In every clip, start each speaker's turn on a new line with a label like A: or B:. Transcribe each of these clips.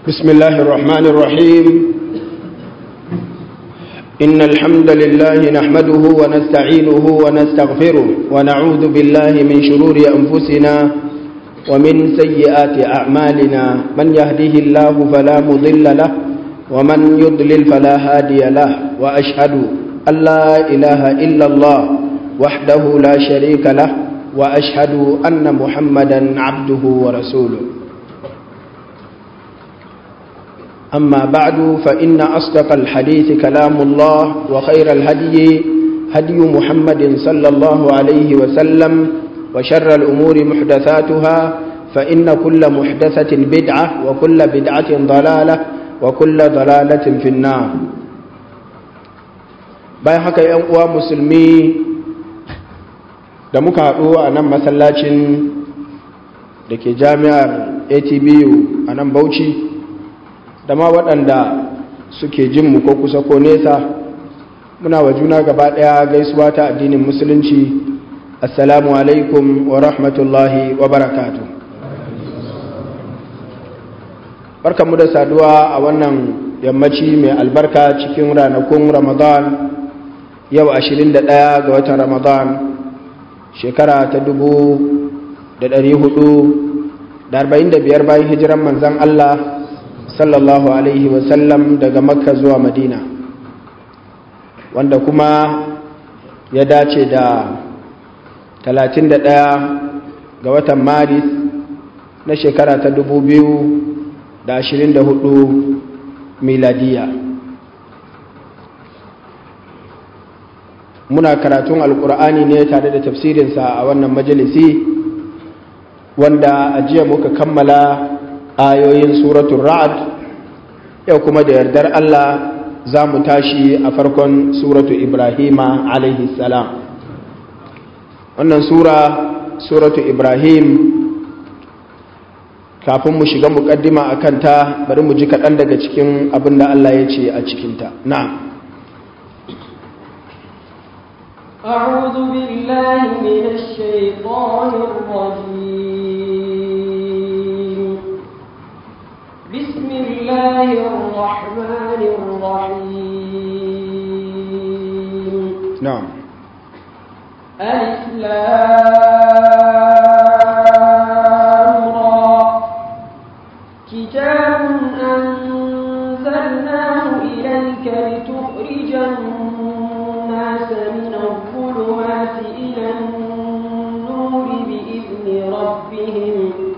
A: بسم الله الرحمن الرحيم إن الحمد لله نحمده ونستعينه ونستغفره ونعوذ بالله من شرور أنفسنا ومن سيئات أعمالنا من يهده الله فلا مضل له ومن يضلل فلا هادي له وأشهد أن لا إله إلا الله وحده لا شريك له وأشهد أن محمدا عبده ورسوله أما بعد فإن أصدق الحديث كلام الله وخير الهدي هدي محمد صلى الله عليه وسلم وشر الأمور محدثاتها فإن كل محدثة بدعة وكل بدعة ضلالة وكل ضلالة في النار bayan haka ‘yan uwa musulmi da muka haɗu a nan masallacin da ke jami'ar atbu a nan bauchi da ma waɗanda suke jin mu ko kusa ko nesa muna wa juna gaba ɗaya gaisuwa ta addinin musulunci assalamu alaikum wa rahmatullahi wa barakatu barkanmu da saduwa a wannan yammaci mai albarka cikin ranakun ramadan yau 21 ga watan ramadan shekara ta 445 bayan hijiran manzan Allah sallallahu alaihi wasallam daga makka zuwa madina wanda kuma ya dace da 31 ga watan maris na shekara ta 2024 miladiya muna karatun alkur'ani ne tare da tafsirinsa a wannan majalisi wanda a jiya muka kammala ayoyin suratun ra'ad yau kuma da yardar Allah za mu tashi a farkon suratu ibrahima alaihi salam wannan sura suratu ibrahim kafin mu shiga mukaddima a kanta bari mu ji kaɗan daga cikin abin da Allah ya ce a cikinta na'am
B: أعوذ بالله من الشيطان الرجيم بسم الله الرحمن الرحيم
A: نعم
B: ألف لام را كتاب أنزلناه إليك لتخرج الناس من الظلمات إلى النور بإذن ربهم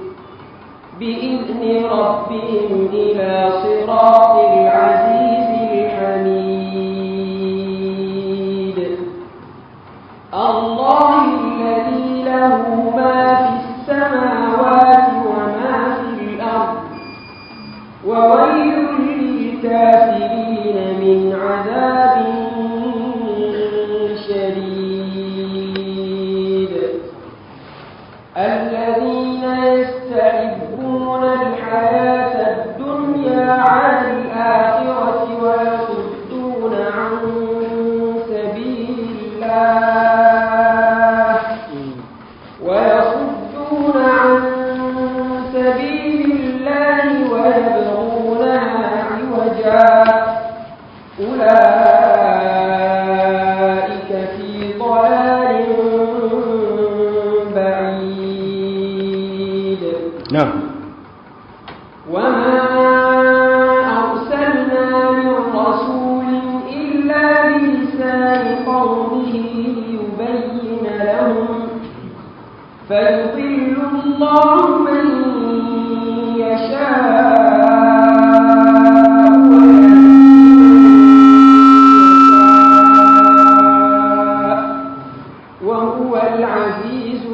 B: بإذن ربهم إلى صراط العزيز الحميد الله الذي له ما في السماوات وما في الأرض وويل للكافرين من عذاب شديد الذين يستحبون الحياة الدنيا على الآخرة ويصدون عن سبيل الله ويصدون عن سبيل الله ويبغونها عوجا أولئك في ضلال بعيد
A: نعم
B: وما أرسلنا من رسول إلا بلسان قومه ليبين لهم فيضل الله من يشاء وهو العزيز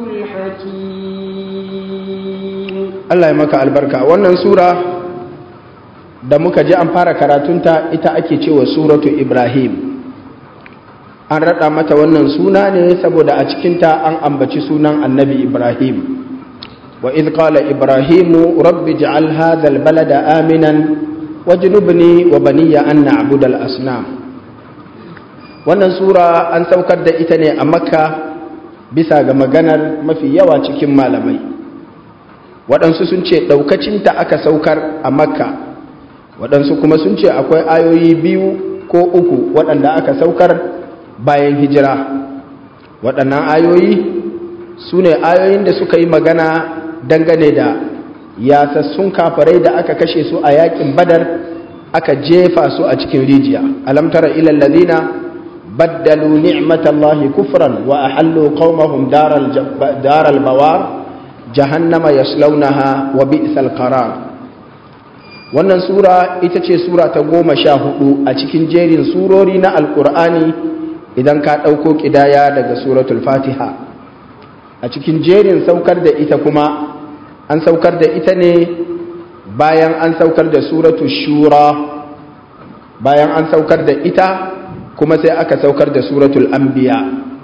B: الحكيم
A: Allah ya maka albarka wannan sura da muka ji an fara karatunta ita ake cewa suratu Ibrahim an raɗa mata wannan suna ne saboda a cikinta an ambaci sunan annabi Ibrahim wa idh qala ibrahimu rabbi ij'al hadha albalada aminan wajnubni wa baniya an na'budu al-asnam wannan sura an saukar da ita ne a makka bisa ga maganar mafi yawa cikin malamai waɗansu sun ce ɗaukacinta aka saukar a makka waɗansu kuma sun ce akwai ayoyi biyu ko uku waɗanda aka saukar bayan hijira waɗannan ayoyi su ne ayoyin da suka yi magana dangane da yasassun kafarai da aka kashe su a yakin badar aka jefa su a cikin rijiya alamtara ilal ladina baddalu ni'matallahi kufran wa ahallu qaumahum daral daral bawar jahannama yaslaunaha wa bi'sal qarar wannan sura ita ce sura ta goma sha hudu a cikin jerin surori na alkur'ani idan ka ɗauko ƙidaya daga suratul fatiha a cikin jerin saukar da ita kuma an saukar da ita ne bayan an saukar da suratul shura bayan an saukar da ita kuma sai aka saukar da suratul anbiya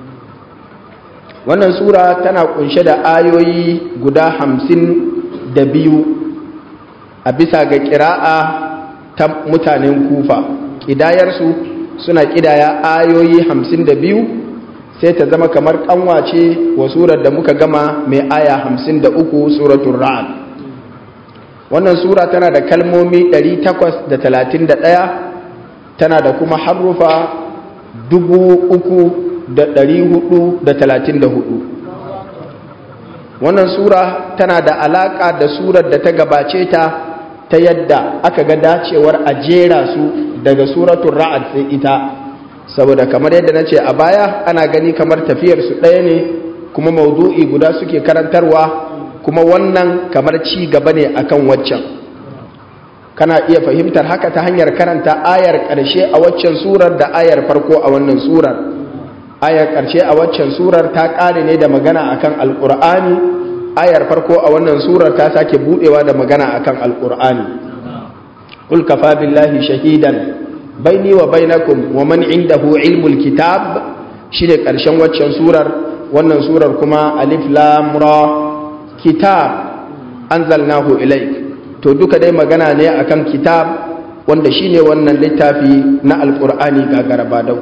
A: wannan sura tana kunshe da ayoyi guda hamsin da biyu a bisa ga ƙira'a ta mutanen kufa ƙidayarsu suna ƙidaya ayoyi hamsin da biyu sai ta zama kamar ƙanwace wa surar da muka gama mai aya hamsin da uku suratun ra'ad wannan sura tana da kalmomi ɗari takwas da talatin da ɗaya tana da kuma harufa dubu uku da ɗari hudu da talatin da hudu wannan sura tana da alaƙa da surar da ta gabace ta ta yadda aka ga dacewar a jera su daga suratun ra'ad sai ita saboda kamar yadda na ce a baya ana gani kamar tafiyar su ɗaya ne kuma maudu'i guda suke karantarwa kuma wannan kamar ci gaba ne akan waccan kana iya fahimtar haka ta hanyar karanta ayar ƙarshe a waccan surar da ayar farko a wannan surar ayar ƙarshe a waccan surar ta ƙare ne da magana akan alƙur'ani ayar farko a wannan surar ta sake budewa da magana akan alqur'ani qul kafa billahi shahidan baini wa bainakum wa man indahu ilmul kitab shine karshen waccan surar wannan surar kuma alif lam ra kitab anzalnahu ilaik to duka dai magana ne akan kitab wanda shine wannan littafi na alqur'ani gagara dau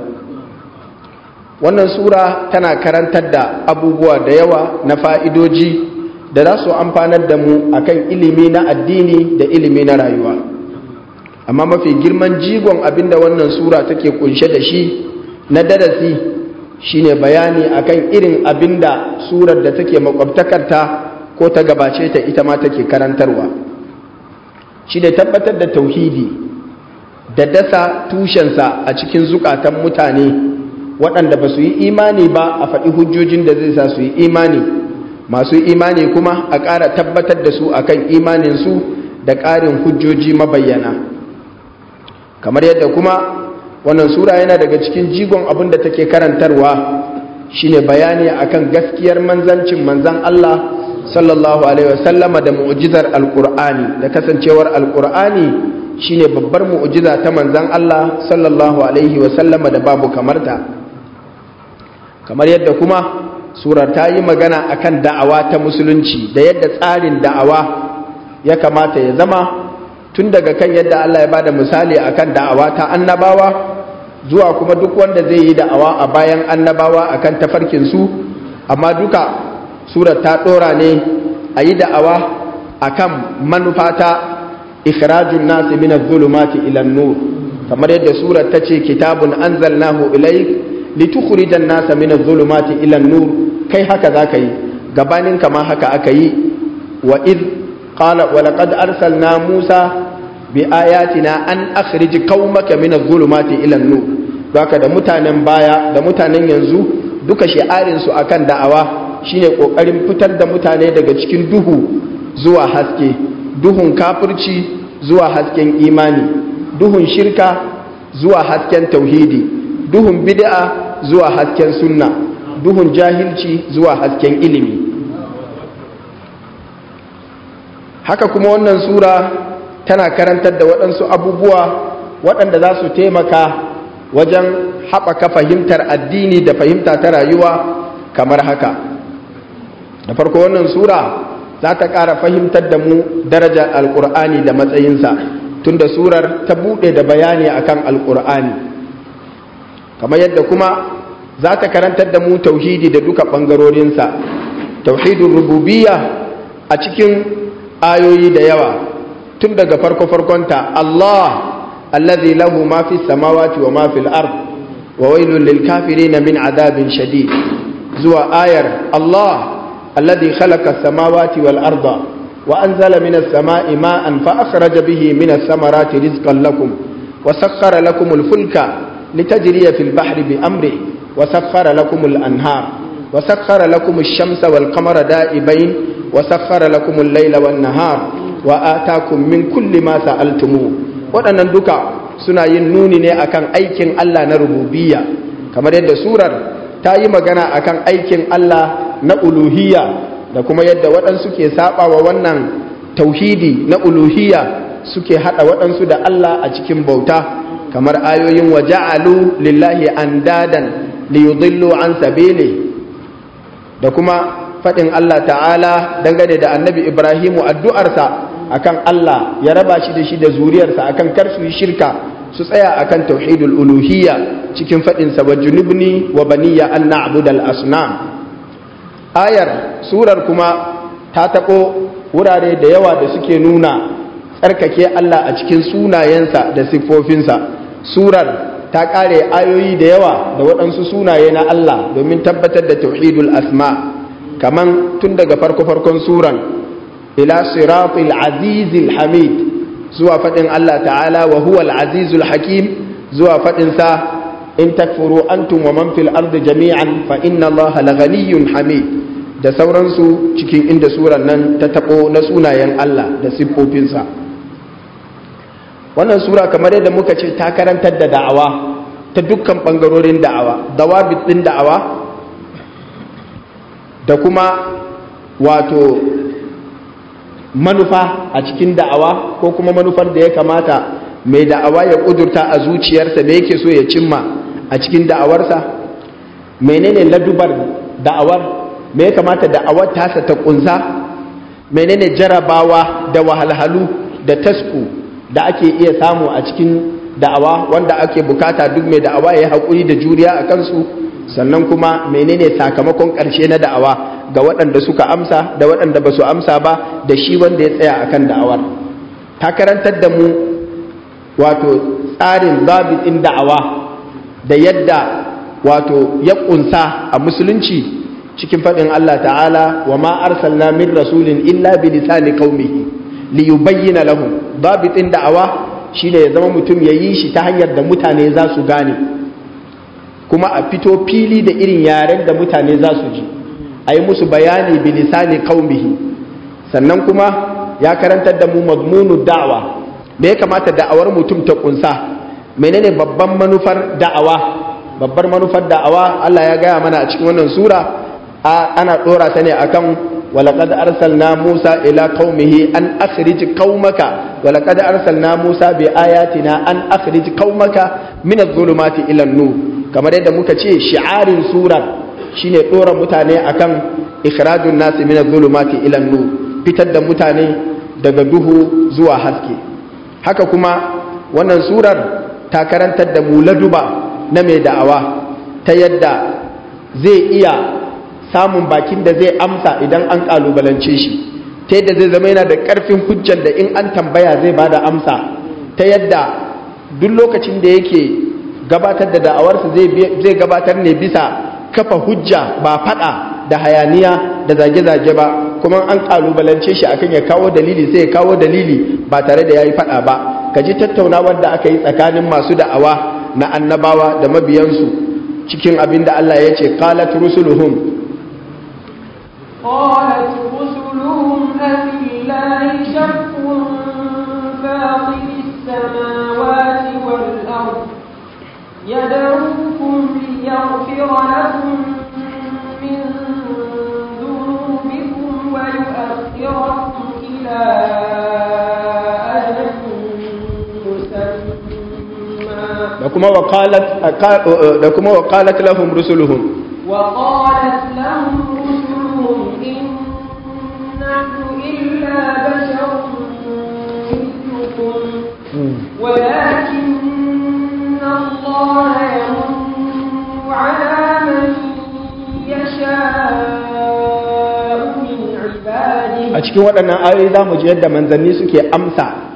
A: wannan sura tana karantar da abubuwa da yawa na fa'idoji da za su amfanar da mu akan ilimi na addini da ilimi na rayuwa amma mafi girman jigon abinda wannan sura take kunshe da shi na darasi shine bayani akan irin abinda surar da take makwabtakarta ko ta gabace ta ita ma take karantarwa shi ne tabbatar da tauhidi da dasa tushensa a cikin zukatan mutane waɗanda ba su yi imani ba a faɗi hujjojin da zai sa su yi imani masu imani kuma a ƙara tabbatar da su akan imaninsu da ƙarin hujjoji mabayyana kamar yadda kuma wannan sura yana daga cikin jigon abin da take karantarwa shine bayani akan gaskiyar manzancin manzan Allah sallallahu alaihi wasallama da mu'jizar alqur'ani da kasancewar alqur'ani shine babbar mu'jiza ta manzan Allah sallallahu alaihi wasallama da babu kamarta kamar yadda kuma surar ta yi magana akan da'awa ta musulunci da yadda tsarin da'awa ya kamata ya zama tun daga kan yadda Allah ya bada misali akan da'awa ta annabawa zuwa kuma duk wanda zai yi da'awa a bayan annabawa akan tafarkin su amma duka surar ta dora ne a yi da'awa akan manufa ta ikhrajun nasi min adh-dhulumati ila an-nur kamar yadda surar ta ce kitabun anzalnahu ilayk litukhrijan nasa min adh-dhulumati ila an-nur kai haka zaka yi gabanin kama haka aka yi wa id qala wa laqad arsalna musa bi ayatina an akhrij qaumaka min adh-dhulumati ila an-nur baka da mutanen baya da mutanen yanzu duka shi'arin su akan da'awa shine kokarin fitar da mutane daga cikin duhu zuwa haske duhun kafirci zuwa hasken imani duhun shirka zuwa hasken tauhidi duhun bid'a zuwa hasken sunna duhun jahilci zuwa hasken ilimi haka kuma wannan sura tana karantar da waɗansu abubuwa waɗanda za su taimaka wajen haɓaka fahimtar addini da fahimta ta rayuwa kamar haka da farko wannan sura za ta ƙara fahimtar da mu darajar alƙur'ani da matsayinsa tunda surar ta buɗe da bayani akan alƙur'ani kamar yadda kuma za ta karantar da mu tauhidi da duka ɓangarorinsa tauhidin rububiyya a cikin ayoyi da yawa tun daga farko farkonta Allah alladhi lahu ma fi samawati wa ma fil ard wa wailul lil kafirin min adabin shadid zuwa ayar Allah alladhi khalaqa as-samawati wal arda wa anzala minas sama'i ma'an fa akhraja bihi minas samarati rizqan lakum wa sakhkhara lakum al-fulka litajriya fil bahri bi amrihi wa sakhkhara lakum al-anhar wa sakhkhara lakum ash-shamsa wal qamara da'ibain wa sakhkhara lakum al-layla wan nahar wa atakum min kulli ma sa'altumu waɗannan duka suna yin nuni ne akan aikin Allah na rububiyya kamar yadda surar ta yi magana akan aikin Allah na uluhiyya da kuma yadda waɗansu ke saba wa wannan tauhidi na uluhiyya suke haɗa waɗansu da Allah a cikin bauta kamar ayoyin wa ja'alu lillahi andadan liyudillu an sabili da kuma faɗin Allah ta'ala dangane da annabi Ibrahimu addu'arsa akan Allah ya raba shi da shi da zuriyarsa akan kar su yi shirka su tsaya akan tauhidul uluhiyya cikin faɗin sa wa junubni wa baniya an na'budal asnam ayar surar kuma ta taɓo wurare da yawa da suke nuna tsarkake Allah a cikin sunayensa da siffofinsa surar ta ƙare ayoyi da yawa da waɗansu sunaye na Allah domin tabbatar da tauhidul asma kaman tun daga farko-farkon suran ila siratul azizil hamid zuwa faɗin Allah ta'ala wa huwal azizul hakim zuwa faɗin sa in takfuru antum wa man fil ardi jami'an fa inna Allah laghaniyyun hamid da sauransu cikin inda suran nan ta tabo na sunayen Allah da siffofinsa wannan sura kamar yadda muka ce ta karantar da da'awa ta dukkan bangarorin da'awa dawabit din da'awa da kuma wato manufa a cikin da'awa ko kuma manufar da ya kamata mai da'awa ya kudurta a zuciyarsa me yake so ya cimma a cikin da'awarsa menene ladubar da'awar me ya kamata da'awar tasa ta kunsa menene jarabawa da wahalhalu da tasku da ake iya samu a cikin da'awa wanda ake bukata duk mai da'awa ya haƙuri da juriya a kansu sannan kuma menene sakamakon ƙarshe na da'awa ga waɗanda suka amsa da waɗanda ba su amsa ba da shi wanda ya tsaya akan da'awar ta karantar da mu wato tsarin zabitin da'awa da yadda wato ya ƙunsa a musulunci cikin faɗin Allah ta'ala wa ma arsalna min rasulin illa bi lisani qaumihi li yubayyana lahum zabitin da'awa shine ya zama mutum ya yi shi ta hanyar da mutane za su gane kuma a fito fili da irin yaren da mutane za su ji a yi musu bayani bilisani kaumihi sannan kuma ya karantar da mu mazmunu da'awa me ya kamata da'awar mutum ta kunsa menene babban manufar da'awa babbar manufar da'awa Allah ya gaya mana a cikin wannan sura ana dora ta ne akan ولقد أرسلنا موسى إلى قومه أن أخرج قومك ولقد أرسلنا موسى بآياتنا أن أخرج قومك من الظلمات إلى النور كما يدى مكتشي شعار سورة shine ɗora mutane akan ikhrajun nasi min zulumati ila nur fitar da mutane daga duhu zuwa haske haka kuma wannan surar ta karantar da mu laduba na mai da'awa ta yadda zai iya samun bakin da zai amsa idan an kalubalance shi ta yadda zai zama yana da ƙarfin hujjar da in an tambaya zai bada amsa ta yadda duk lokacin da yake gabatar da da'awarsa zai gabatar ne bisa kafa hujja ba fada da hayaniya da zage-zage ba kuma an kalubalance shi akan ya kawo dalili sai ya kawo dalili ba tare da yayi fada ba ka ji tattaunawar da aka yi tsakanin masu da'awa na annabawa da mabiyansu cikin abin da Allah ya ce qalat rusuluhum
B: قالت رسلهم أفي الله شك فاطر السماوات والأرض يدعوكم ليغفر لكم من ذنوبكم ويؤخركم إلى أجل مسمى
A: لكما وقالت لكما وقالت لهم رسلهم
B: وقالت لهم رسلهم إن نحن إلا بشر مثلكم ولكن الله يمن على من يشاء من عباده
A: a cikin waɗannan ayoyi za mu ji yadda manzanni suke amsa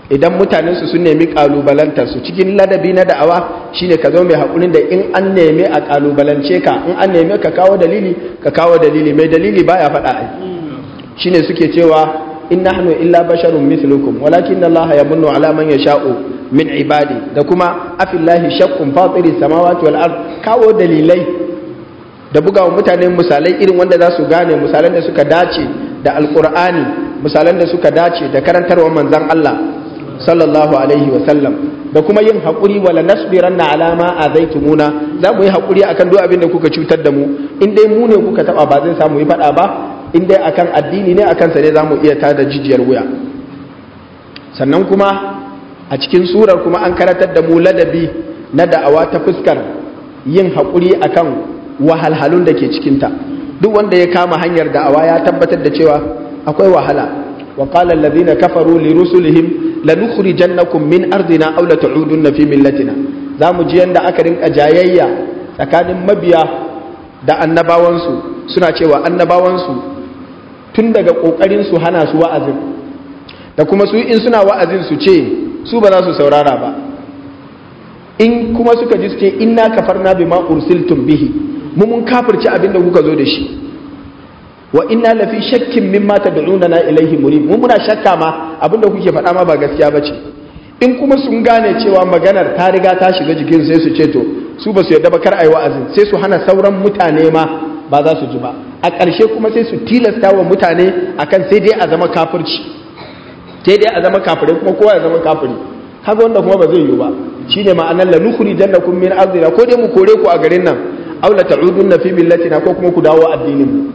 A: idan mutanen su sun nemi kalubalantar su cikin ladabi na da'awa shine ka zo mai hakurin da in an nemi a kalubalance ka in an nemi ka kawo dalili ka kawo dalili mai dalili baya faɗa ai shine suke cewa in nahnu illa basharun mithlukum walakin Allah yamunnu ala man yasha'u min ibadi da kuma afillahi shaqqun fatiri samawati wal ard kawo dalilai da bugawa mutane misalai irin wanda za su gane misalan da suka dace da alqur'ani misalan da suka dace da karantarwar manzon Allah sallallahu alaihi wa sallam da kuma yin haƙuri wala nasbiranna ala ma azaitumuna za mu yi haƙuri akan duk abin da kuka cutar da mu in dai mu ne kuka taba ba zai samu yi faɗa ba in dai akan addini ne akan sa ne za mu iya tada jijiyar wuya sannan kuma a cikin surar kuma an karatar da mu ladabi na da'awa ta fuskar yin haƙuri akan wahalhalun da ke cikinta duk wanda ya kama hanyar da'awa ya tabbatar da cewa akwai wahala wa qala alladhina kafaru li rusulihim lanukhrijannakum min ardina aw la ta'udunna fi millatina zamu ji yanda aka rinka jayayya tsakanin mabiya da annabawansu suna cewa annabawansu tun daga kokarin su hana su wa'azin da kuma su in suna wa'azin su ce su ba za su saurara ba in kuma suka ji su ce inna kafarna bima ursiltum bihi mu mun kafirci abin da kuka zo da shi wa inna lafi shakkin mimma tad'unana ilaihi murib mu muna shakka ma abinda kuke faɗa ma ba gaskiya bace in kuma sun gane cewa maganar ta riga ta shiga jikin sai su ce to su ba su yarda ba kar ayi wa'azin sai su hana sauran mutane ma ba za su ji ba a ƙarshe kuma sai su tilasta wa mutane akan sai dai a zama kafirci sai dai a zama kafirai kuma kowa ya zama kafiri haka wanda kuma ba zai yiwu ba shine ma'anar la nukhri jannakum min ardina ko dai mu kore ku a garin nan aw la ta'udunna fi millatina ko kuma ku dawo addinin mu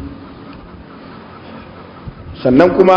A: sannan kuma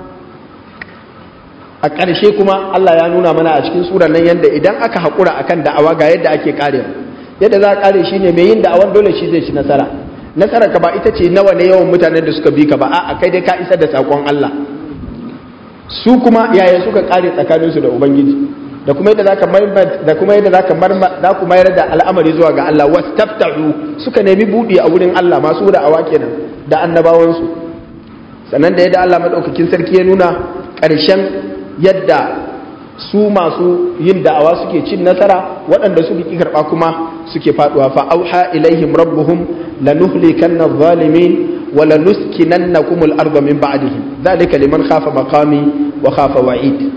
A: a ƙarshe kuma Allah ya nuna mana a cikin surar nan yadda idan aka haƙura akan da'awa ga yadda ake ƙare yadda za a ƙare shi ne mai yin da'awan dole shi zai ci nasara nasara ka ba ita ce nawa ne yawan mutanen da suka bi ka ba a kai dai ka isar da saƙon Allah su kuma yaya suka ƙare tsakaninsu da ubangiji da kuma yadda zaka da kuma yadda zaka za ku mayar da al'amari zuwa ga Allah wastaftahu suka nemi buɗi a wurin Allah masu da'awa kenan da annabawansu sannan da yadda Allah maɗaukakin sarki ya nuna ƙarshen yadda su masu yin da'awa suke cin nasara waɗanda suke ƙi karɓa kuma suke faɗuwa fa auha ilaihim rabbuhum lanuhlikanna adh-dhalimin wa lanuskinannakum al-ardha min ba'dihim dhalika liman khafa maqami wa khafa wa'id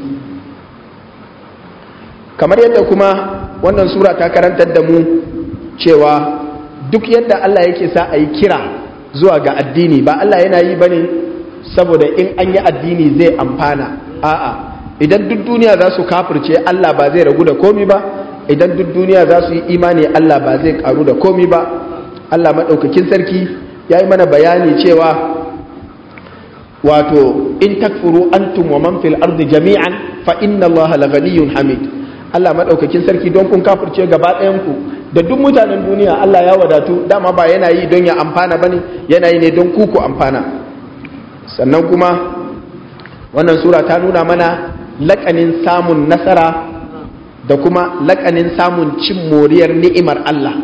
A: kamar yadda kuma wannan sura ta karantar da mu cewa duk yadda Allah yake sa a yi kira zuwa ga addini ba Allah yana yi bane saboda in an yi addini zai amfana a'a idan duk duniya za su kafirce Allah ba zai ragu da komi ba idan duk duniya za su yi imani Allah ba zai karu da komi ba Allah maɗaukakin sarki ya yi mana bayani cewa wato in takfuru antum wa man fil ardi jami'an fa inna Allah la ghaniyyun hamid Allah maɗaukakin sarki don kun kafirce gaba ɗayan ku da duk mutanen duniya Allah ya wadatu dama ba yana yi don ya amfana bane yana yi ne don ku ku amfana sannan kuma wannan sura ta nuna mana lakanin samun nasara da kuma lakanin samun cin moriyar ni'imar Allah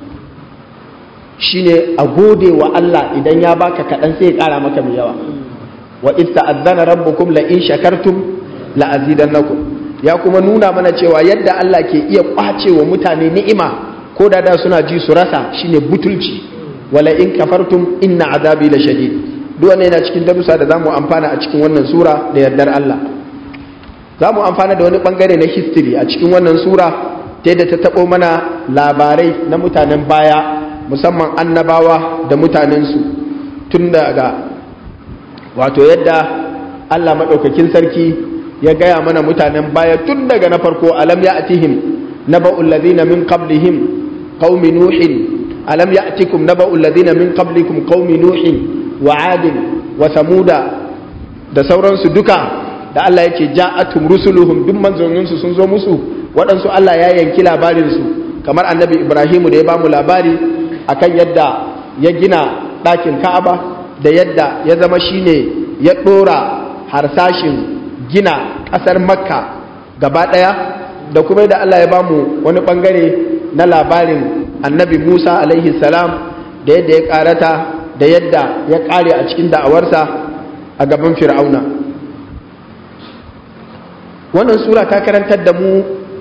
A: shine a gode wa Allah idan ya baka kaɗan sai ya ƙara maka mai yawa wa ista'azzana rabbukum la in shakartum la azidannakum ya kuma nuna mana cewa yadda Allah ke iya kwace wa mutane ni'ima ko da da suna ji su rasa shine butulci wala in kafartum inna azabi la shadid duk wannan yana cikin darussa da zamu amfana a cikin wannan sura da yardar Allah zamu amfana da wani bangare na history a cikin wannan sura ta yadda ta tabo mana labarai na mutanen baya musamman annabawa da mutanensu tun daga wato yadda Allah maɗaukakin sarki ya gaya mana mutanen baya tun daga na farko alam ya'tihim naba'ul ladina min qablihim qaumi nuhin alam ya'tikum naba'ul ladina min qablikum qaumi nuhin wa adin wa samuda da sauransu duka da Allah yake ja'atum rusuluhum duk manzoninsu sun zo musu waɗansu Allah ya yanki labarinsu kamar annabi Ibrahimu da ya bamu labari akan yadda ya gina ɗakin Ka'aba da yadda ya zama shine ya ɗora harsashin gina ƙasar Makka gaba ɗaya da kuma yadda Allah ya bamu wani ɓangare na labarin annabi Musa alaihi salam da yadda ya ƙarata da yadda ya ƙare a cikin da'awarsa a gaban fir'auna wannan sura ta karantar da mu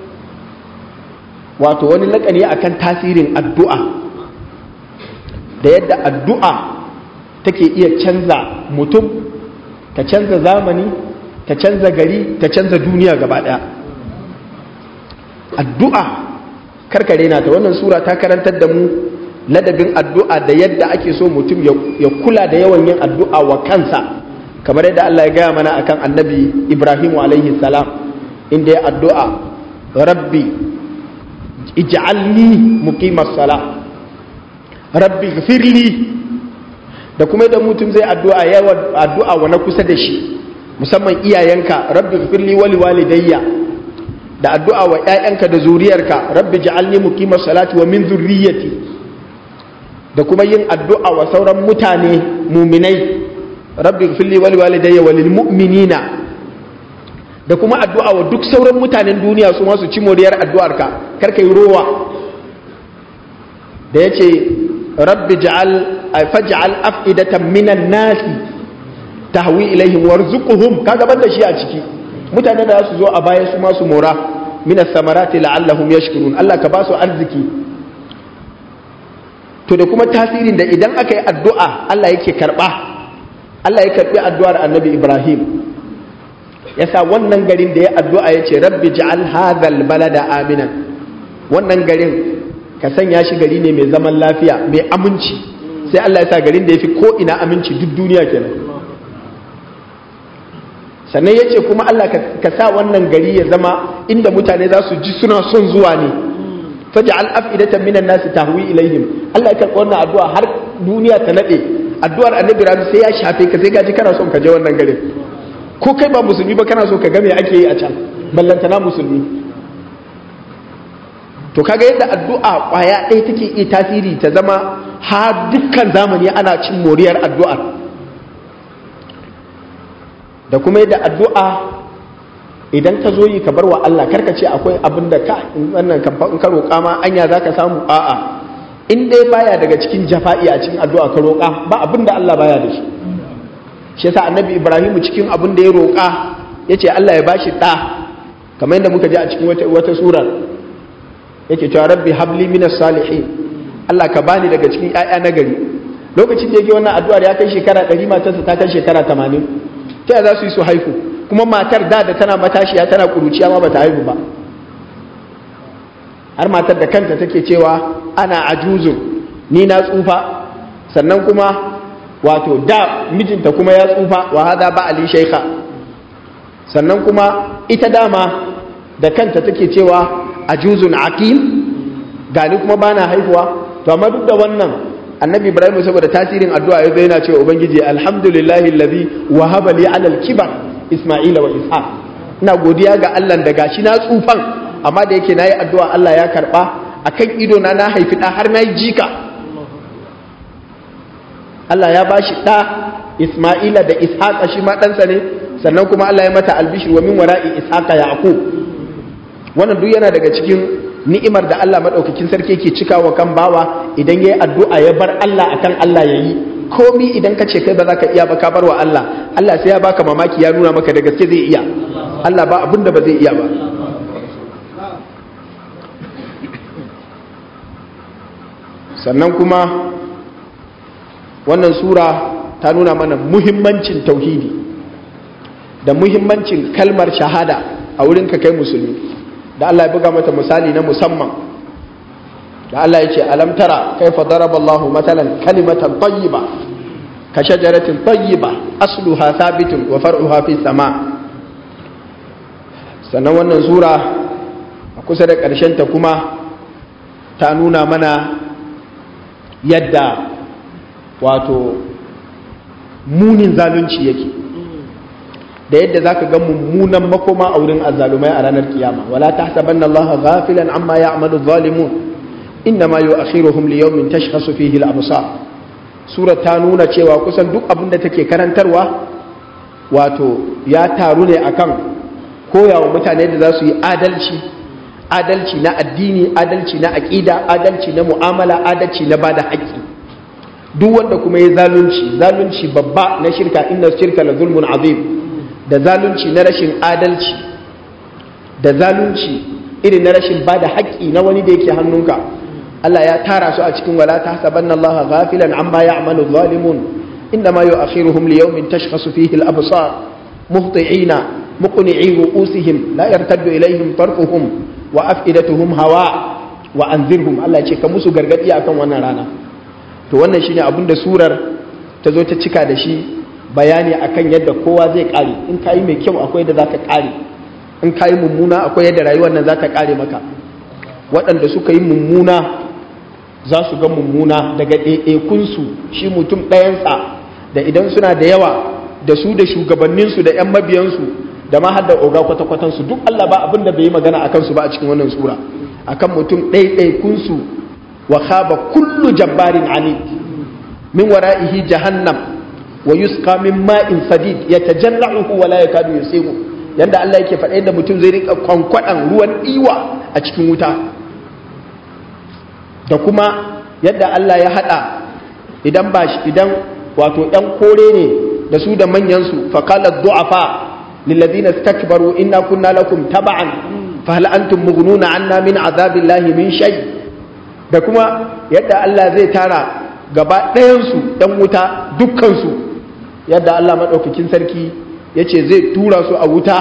A: wato wani lakani akan tasirin addu'a da yadda addu'a take iya canza mutum ta canza zamani ta canza gari ta canza duniya gaba daya addu'a karkare na ta wannan sura ta karantar da mu ladabin addu'a da yadda ake so mutum ya kula da yawan yin addu'a wa kansa kamar yadda Allah ya gaya mana akan annabi Ibrahim alaihi salam inda ya addu'a rabbi ij'alni muqimas sala rabbi ghfirli da kuma idan mutum zai addu'a yawan addu'a wa na kusa da shi musamman iyayenka rabbi ghfirli wali walidayya da addu'a wa ƴaƴanka da zuriyarka rabbi ja'alni muqimas salati wa min zurriyyati da kuma yin addu'a wa sauran mutane muminai rabbi ghfirli wali walidayya walil mu'minina da kuma addu'a wa duk sauran mutanen duniya su masu ci moriyar addu'arka kar kai rowa da yace rabbi ja'al faj'al af'idatan minan nasi tahwi ilaihim warzuqhum kaga banda shi a ciki mutane da su zo a baya su masu mora minas samarati la'allahum yashkurun Allah ka ba su arziki to da kuma tasirin da idan aka yi addu'a Allah yake karba Allah ya karbi addu'ar Annabi Ibrahim yasa wannan garin da ya addu'a ya ce rabbi ja'al hadhal balada aminan wannan garin ka sanya shi gari ne mai zaman lafiya mai aminci sai Allah ya sa garin da ya fi ko ina aminci duk duniya kenan sannan ya ce kuma Allah ka sa wannan gari ya zama inda mutane za su ji suna son zuwa ne faj'al af'idatan minan nasi tahwi ilaihim Allah ya karɓi wannan addu'a har duniya ta nade addu'ar annabi Rabi sai ya shafe ka sai ka ji kana son ka je wannan garin ko kai ba musulmi ba kana so ka ga me ake yi a can ballantana musulmi to kaga yadda addu'a kwaya ɗaya take iya tasiri ta zama har dukkan zamani ana cin moriyar addu'ar da kuma yadda addu'a idan ka zo yi ka bar wa Allah karka ce akwai abin da ka wannan in ka roƙa ma anya za ka samu a'a in dai baya daga cikin jafa'i a cikin addu'a ka roƙa ba abin da Allah baya da shi shi yasa annabi Ibrahimu cikin abin da ya roƙa ya ce Allah ya bashi ɗa kamar yadda muka ji a cikin wata surar yake cewa rabbi habli minas salihin Allah ka bani daga cikin ƴaƴa na gari lokacin da yake wannan addu'ar ya kai shekara 100 matarsa ta kai shekara 80 ta za su yi su haihu kuma matar da da tana matashiya tana kuruciya ma bata haihu ba har matar da kanta take cewa ana ajuzun ni na tsufa sannan kuma wato da mijinta kuma ya tsufa wa hada ba ali shaykha sannan kuma ita dama da kanta take cewa ajuzun aqim gani kuma bana haihuwa to amma duk da wannan annabi ibrahim saboda tasirin addu'a yazo yana cewa ubangiji alhamdulillahi allazi wahaba li ala al-kibar isma'ila wa ishaq ina godiya ga Allah da gashi na tsufan amma da yake nayi addu'a Allah ya karba akan ido na na haifi da har nayi jika Allah ya bashi da isma'ila da ishaq shi ma ɗansa ne sannan kuma Allah ya mata albishir wa min wara'i ishaqa yaqub wannan duk yana daga cikin ni'imar da Allah maɗaukakin sarki yake cikawa kan bawa idan ya yi addu'a ya bar Allah akan Allah ya yi komi idan ka ce kai ba za ka iya ba ka bar wa Allah Allah sai ya baka mamaki ya nuna maka da gaske zai iya Allah ba abin da ba zai iya ba sannan kuma wannan sura ta nuna mana muhimmancin tauhidi da muhimmancin kalmar shahada a wurin ka kai musulmi da Allah ya buga mata misali na musamman da Allah ya ce alam tara kaifa daraba Allah matalan kalimatan tayyiba ka shajaratin tayyiba asluha thabitun wa far'uha fi sama sannan wannan sura a kusa da ƙarshen ta kuma ta nuna mana yadda wato munin zalunci yake da yadda za ka ga mummunan makoma a wurin azzalumai a ranar kiyama wala ta saban Allah ghafilan amma ya amalu zalimun inna ma yu'akhiruhum li yawmin tashkhasu fihi al-absar sura ta nuna cewa kusan duk abin da take karantarwa wato ya taru ne akan koyawa mutane da za su yi adalci adalci na addini adalci na aqida adalci na mu'amala adalci na bada haƙƙi duk wanda kuma ya zalunci zalunci babba na shirka inna shirka la zulmun azim da zalunci na rashin adalci da zalunci irin na rashin ba da haƙƙi na wani da yake hannunka Allah ya tara su a cikin wala ta sabanna Allah ghafilan amma ya'malu zalimun inda ma yu'akhiruhum li yawmin tashkhasu fihi al-absar muhti'ina muqni'i ru'usihim la yartaddu ilayhim tarfuhum wa af'idatuhum hawa wa anzirhum Allah ya ce ka musu gargadi akan wannan rana to wannan shine abin da surar ta zo ta cika da shi bayani akan yadda kowa zai kare in kayi mai kyau akwai yadda zaka kare in kayi mummuna akwai yadda rayuwar nan za ta kare maka waɗanda suka yi mummuna za su ga mummuna daga ɗaiɗaikunsu shi mutum ɗayansa da idan suna da yawa da su da shugabanninsu da 'yan mabiyansu da ma har da oga kwata-kwatansu duk Allah ba abin da bai yi magana a kansu ba a cikin wannan sura akan mutum ɗaiɗaikunsu wa khaba kullu jabbarin anid min wara'ihi jahannam wa yusqa min ma'in sadid yatajalla'uhu wa la yakadu yusimu yanda Allah yake faɗa yadda mutum zai rika kwankwaɗan ruwan iwa a cikin wuta da kuma yadda Allah ya haɗa idan ba shi idan wato ‘yan kore ne da su da manyansu faƙalar du'afa lillazina stakbaru inna kunna lakum taba'an fa hal antum mughnuna anna min azabillahi min shay da kuma yadda Allah zai tara gaba ɗayansu ‘yan wuta dukkansu yadda Allah maɗaukakin sarki ya ce zai tura su a wuta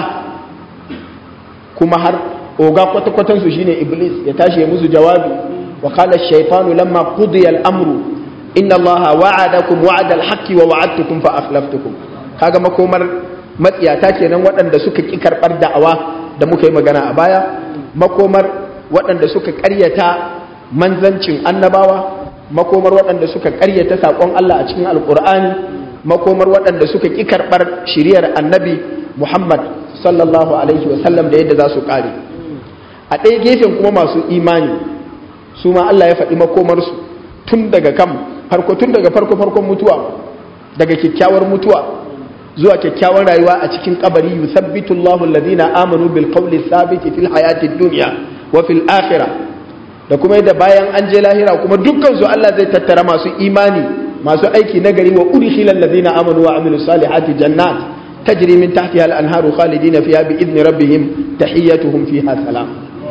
A: kuma har oga kwata-kwatansu shine iblis ya tashi ya musu jawabi wa kala shaitanu lamma qudiya al-amru inna allaha wa'adakum wa'ada al-haqqi wa wa'adtukum fa akhlaftukum kaga makomar matsiyata kenan waɗanda suka ki karɓar da'awa da muka yi magana a baya makomar waɗanda suka ƙaryata manzancin annabawa makomar waɗanda suka ƙaryata saƙon Allah a cikin alƙur'ani makomar waɗanda suka ƙi karɓar shiriyar annabi Muhammad sallallahu alaihi wasallam da yadda za su ƙare a ɗaya gefen kuma masu imani su ma Allah ya faɗi makomarsu tun daga kan farko tun daga farko farkon mutuwa daga kyakkyawar mutuwa zuwa kyakkyawar rayuwa a cikin kabari yuthabbitu Allahu alladhina amanu bil qawli thabiti fil hayati dunya wa fil akhirah da kuma yadda bayan an je lahira kuma dukkan su Allah zai tattara masu imani masu aiki nagari wa udkhilal ladina amanu wa amilus salihati jannat tajri min tahtiha al-anharu khalidina fiha bi idni rabbihim tahiyyatuhum fiha salam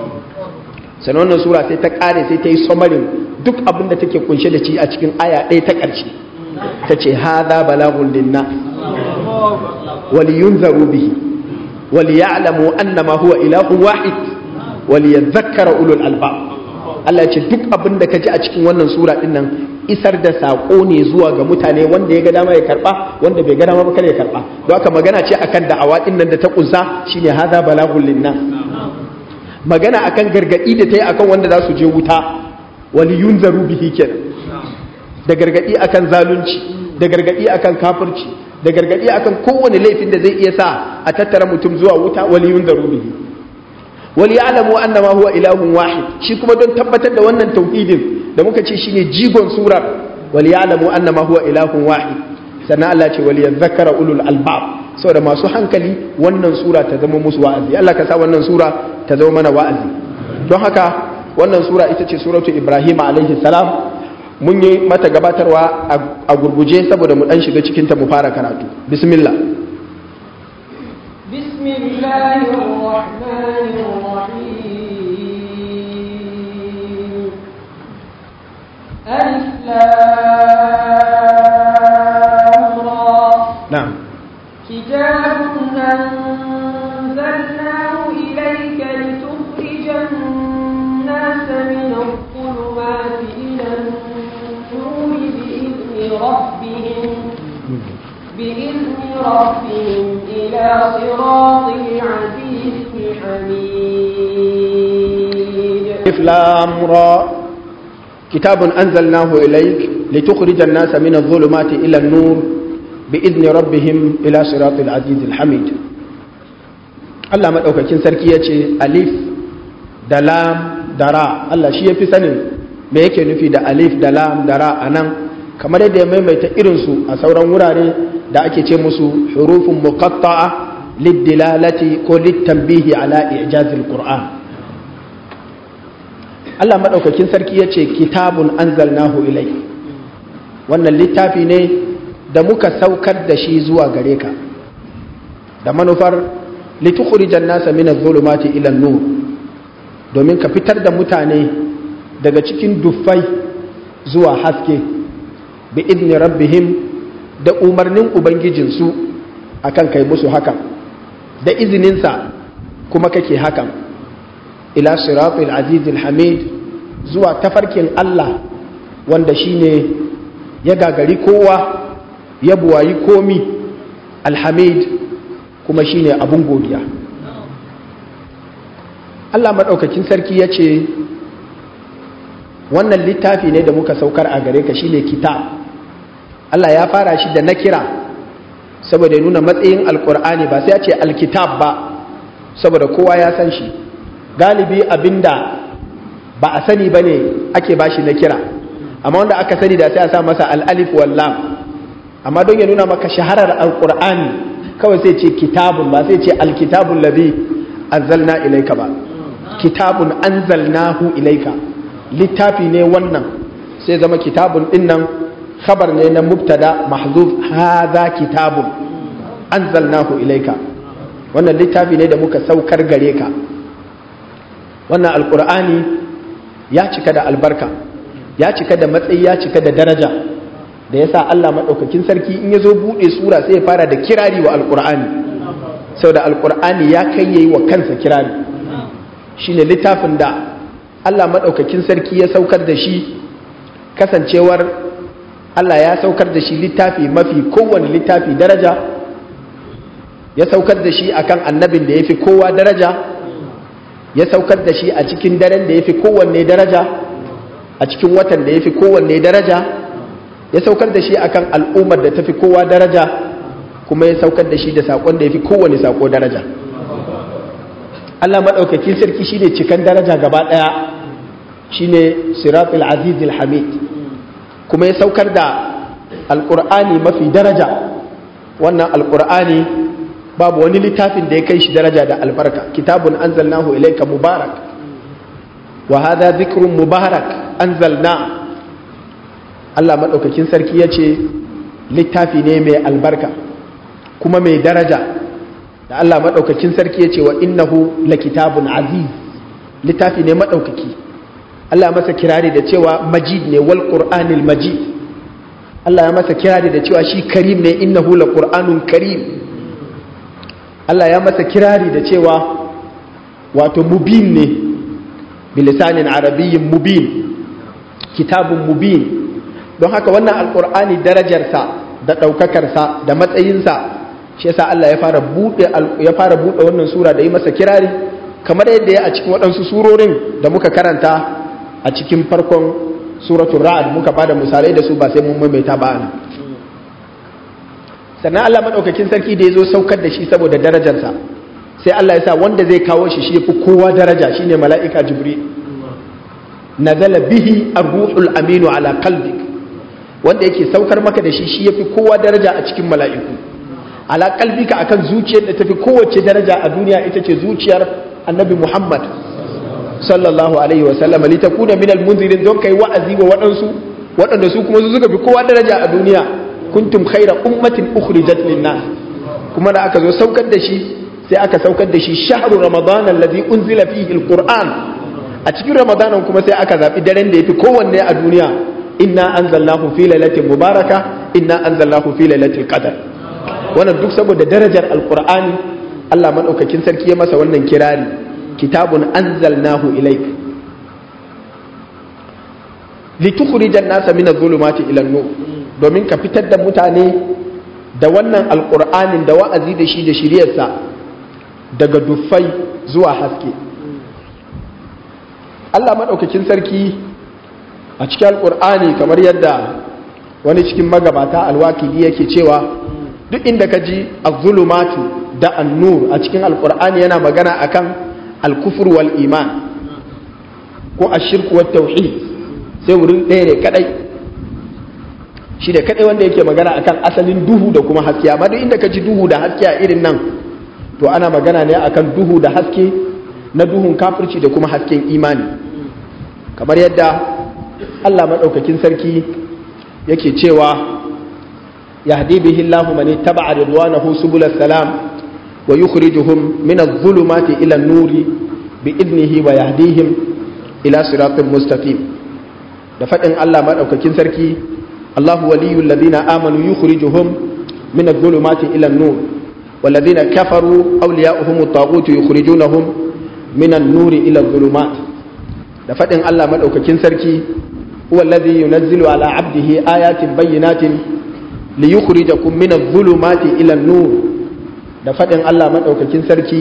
A: sanan wannan sura sai ta kare sai ta yi samarin duk abin da take kunshe da shi a cikin aya ɗaya ta ƙarshe ta ce hadha balaghun linnas waliyunzaru bihi وليعلموا أنما هو إله واحد وليذكر أولو الألباب Allah ce duk abin da ka ji a cikin wannan sura din nan isar da saƙo ne zuwa ga mutane wanda ya ga dama ya karɓa wanda bai ga dama ba kada ya karɓa don haka magana ce akan da'awa din nan da ta kunsa shine hada balagul linnas magana akan gargadi da ta yi akan wanda za su je wuta wali yunzaru bihi kenan da gargadi akan zalunci da gargadi akan kafirci da gargadi akan kowane laifin da zai iya sa a tattara mutum zuwa wuta wali yunzaru bihi wali ya'lamu annama huwa ilahun wahid shi kuma don tabbatar da wannan tauhidin da muka ce shine jigon surar wali ya'lamu annama huwa ilahun wahid sannan Allah ce wali yadhakkara ulul albab saboda masu hankali wannan sura ta zama musu wa'azi Allah ka sa wannan sura ta zama mana wa'azi don haka wannan sura ita ce suratu Ibrahim alaihi salam mun yi mata gabatarwa a gurguje saboda mu dan shiga cikin ta mu fara karatu bismillah
B: bismillahir rahmanir rahim alif lam ra
A: na'am
B: kitabun anzalnahu ilayka litukhrijan الناس من الظلمات إلى النور بإذن ربهم بإذن ربهم إلى صراط العزيز الحميد
A: ألف لام را كتاب أنزلناه إليك لتخرج الناس من الظلمات إلى النور بإذن ربهم إلى صراط العزيز الحميد Allah maɗaukakin sarki ya ce alif da lam da ra Allah shi ya fi sanin me yake nufi da alif da lam da ra a nan kamar yadda ya maimaita irinsu a sauran wurare da ake ce musu hurufun muqatta'a liddilalati ko littanbihi ala ijazil qur'an Allah maɗaukakin sarki ya ce kitabun anzalnahu ilai wannan littafi ne da muka saukar da shi zuwa gare ka da manufar litukhrijan nasa min adh-dhulumati ila an-nur domin ka fitar da mutane daga cikin duffai zuwa haske bi idni rabbihim da umarnin ubangijinsu akan kai musu hakan da izininsa kuma kake hakan ila siratul azizil hamid zuwa tafarkin Allah wanda shine ya gagari kowa ya buwayi komi alhamid kuma shine abun godiya Allah maɗaukakin sarki ya ce wannan littafi ne da muka saukar a gare ka shine kitab Allah ya fara shi da na kira saboda nuna matsayin alkur'ani ba sai ya ce alkitab ba saboda kowa ya san shi galibi abinda ba a sani ba ne ake ba shi na kira amma wanda aka sani da sai a sa masa al'alif wallam amma don ya nuna maka shaharar alkur'ani kawai sai ce kitabun ba sai ce alkitabun labi anzalna ilaika ba kitabun anzalnahu ilaika littafi ne wannan sai zama kitabun din nan khabar ne na mubtada mahzuf hadha kitabun anzalnahu ilaika wannan littafi ne da muka saukar gare ka wannan alkur'ani ya cika da albarka ya cika da matsayi ya cika da daraja da yasa Allah madaukakin sarki in yazo bude sura sai ya fara da kirari wa alkur'ani saboda alkur'ani ya kai yayi wa kansa kirari shine littafin da Allah madaukakin sarki ya saukar da shi kasancewar Allah ya saukar da shi littafi mafi kowane littafi daraja ya saukar da shi akan annabin da ya fi kowa daraja ya saukar da shi a cikin daren da ya fi kowanne daraja a cikin watan da ya fi kowanne daraja ya saukar da shi akan al'ummar da ta fi kowa daraja kuma ya saukar da shi da saƙon da ya fi kowane saƙo daraja Allah maɗaukakin sarki shi ne cikan daraja gaba ɗaya shi ne siratul azizul hamid kuma ya saukar da alƙur'ani mafi daraja wannan alƙur'ani babu wani littafin da ya kai shi daraja da albarka kitabun anzalnahu ilayka mubarak wa hadha dhikrun mubarak anzalna Allah madaukakin sarki yace littafi ne mai albarka kuma mai daraja da Allah madaukakin sarki yace wa innahu lakitabun aziz littafi ne madaukaki Allah ya masa kirari da cewa majid ne wal qur'anil majid Allah ya masa kirari da cewa shi karim ne innahu laqur'anun karim Allah ya masa kirari da cewa wato mubin ne bilisanin arabiyyin mubin kitabun mubin don haka wannan alkur'ani darajarsa da ɗaukakarsa da matsayinsa shi yasa Allah ya fara buɗe ya fara buɗe wannan sura da yi masa kirari kamar yadda ya a cikin waɗansu surorin da muka karanta a cikin farkon suratul ra'd muka bada misalai da su ba sai mun maimaita ba ana sannan Allah maɗaukakin sarki da ya zo saukar da shi saboda darajarsa sai Allah ya sa wanda zai kawo shi shi fi kowa daraja shi ne mala'ika jibril nazala bihi ar-ruhul aminu ala qalbik wanda yake saukar maka da shi shi yafi kowa daraja a cikin mala'iku ala qalbika akan zuciyar da tafi kowace daraja a duniya ita ce zuciyar annabi Muhammad sallallahu alaihi wa sallam litakuna minal munzirin don kai wa'azi wa waɗansu waɗanda su kuma su suka fi kowa daraja a duniya kuntum khaira ummatin ukhrijat linnas kuma da aka zo saukar da shi sai aka saukar da shi shahru ramadan alladhi unzila fihi alquran a cikin ramadanan kuma sai aka zabi daren da yafi kowanne a duniya inna anzalnahu fi lailatin mubaraka inna anzalnahu fi lailatul qadr wannan duk saboda darajar alqur'ani Allah madaukakin sarki ya masa wannan kirari kitabun anzalnahu ilayk litukhrijan nasa min adh-dhulumati ila an-nur domin ka fitar da mutane da wannan alkur'anin da wa'azi da shi da shiryarsa daga duffai zuwa haske Allah maɗaukakin sarki a cikin alkur'ani kamar yadda wani cikin magabata alwakili yake cewa duk inda ka ji azulumatu da annur a cikin alkur'ani yana magana akan alkufur wal iman ko ashirku wat tauhid sai wurin ɗaya ne kadai shi da kadai wanda yake magana akan asalin duhu da kuma haske amma duk inda ka ji duhu da haske a irin nan to ana magana ne akan duhu da haske na duhun kafirci da kuma hasken imani kamar yadda Allah madaukakin sarki yake cewa yahdi bihi Allahu man ittaba'a ridwanahu subul salam wa yukhrijuhum min adh-dhulumati ila an-nuri bi idnihi wa yahdihim ila siratin mustaqim da fadin Allah madaukakin sarki Allahu waliyul ladina amanu yukhrijuhum min adh-dhulumati ila an-nur والذين كفروا أولياؤهم الطاغوت يخرجونهم من النور إلى الظلمات da faɗin Allah maɗaukakin sarki huwa alladhi yunazzilu ala abdihi ayatin bayyinatin li yukhrijakum min adh-dhulumati ila an-nur da faɗin Allah maɗaukakin sarki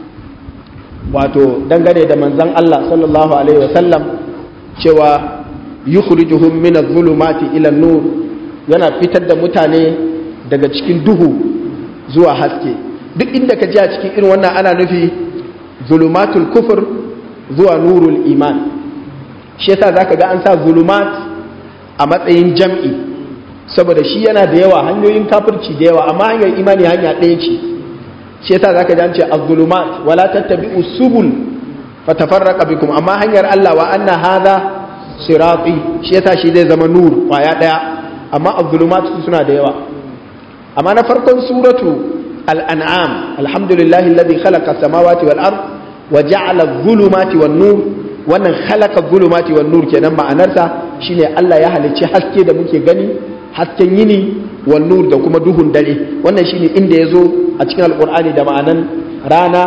A: wato dangane da manzon Allah sallallahu alaihi wa sallam cewa yukhrijuhum min adh-dhulumati ila an-nur yana fitar da mutane daga cikin duhu zuwa haske duk inda ka ji a cikin irin wannan ana nufi zulumatul kufur zuwa nurul iman shi yasa zaka ga an sa zulumat a matsayin jam'i saboda shi yana da yawa hanyoyin kafirci da yawa amma hanyar imani hanya ɗaya ce shi yasa zaka ji an ce az-zulumat wala tattabi'u subul fatafarraqa bikum amma hanyar Allah wa anna hadha sirati shi yasa shi zai zama nur kwaya ɗaya amma az-zulumat suna da yawa amma na farkon suratu al-an'am alhamdulillahi alladhi khalaqa samawati wal ard wa ja'ala adh-dhulumati wan nur wannan khalaqa adh-dhulumati wan nur kenan ma'anarsa shine Allah ya halicci haske da muke gani hasken yini wan nur da kuma duhun dare wannan shine inda yazo a cikin alqur'ani da ma'anan rana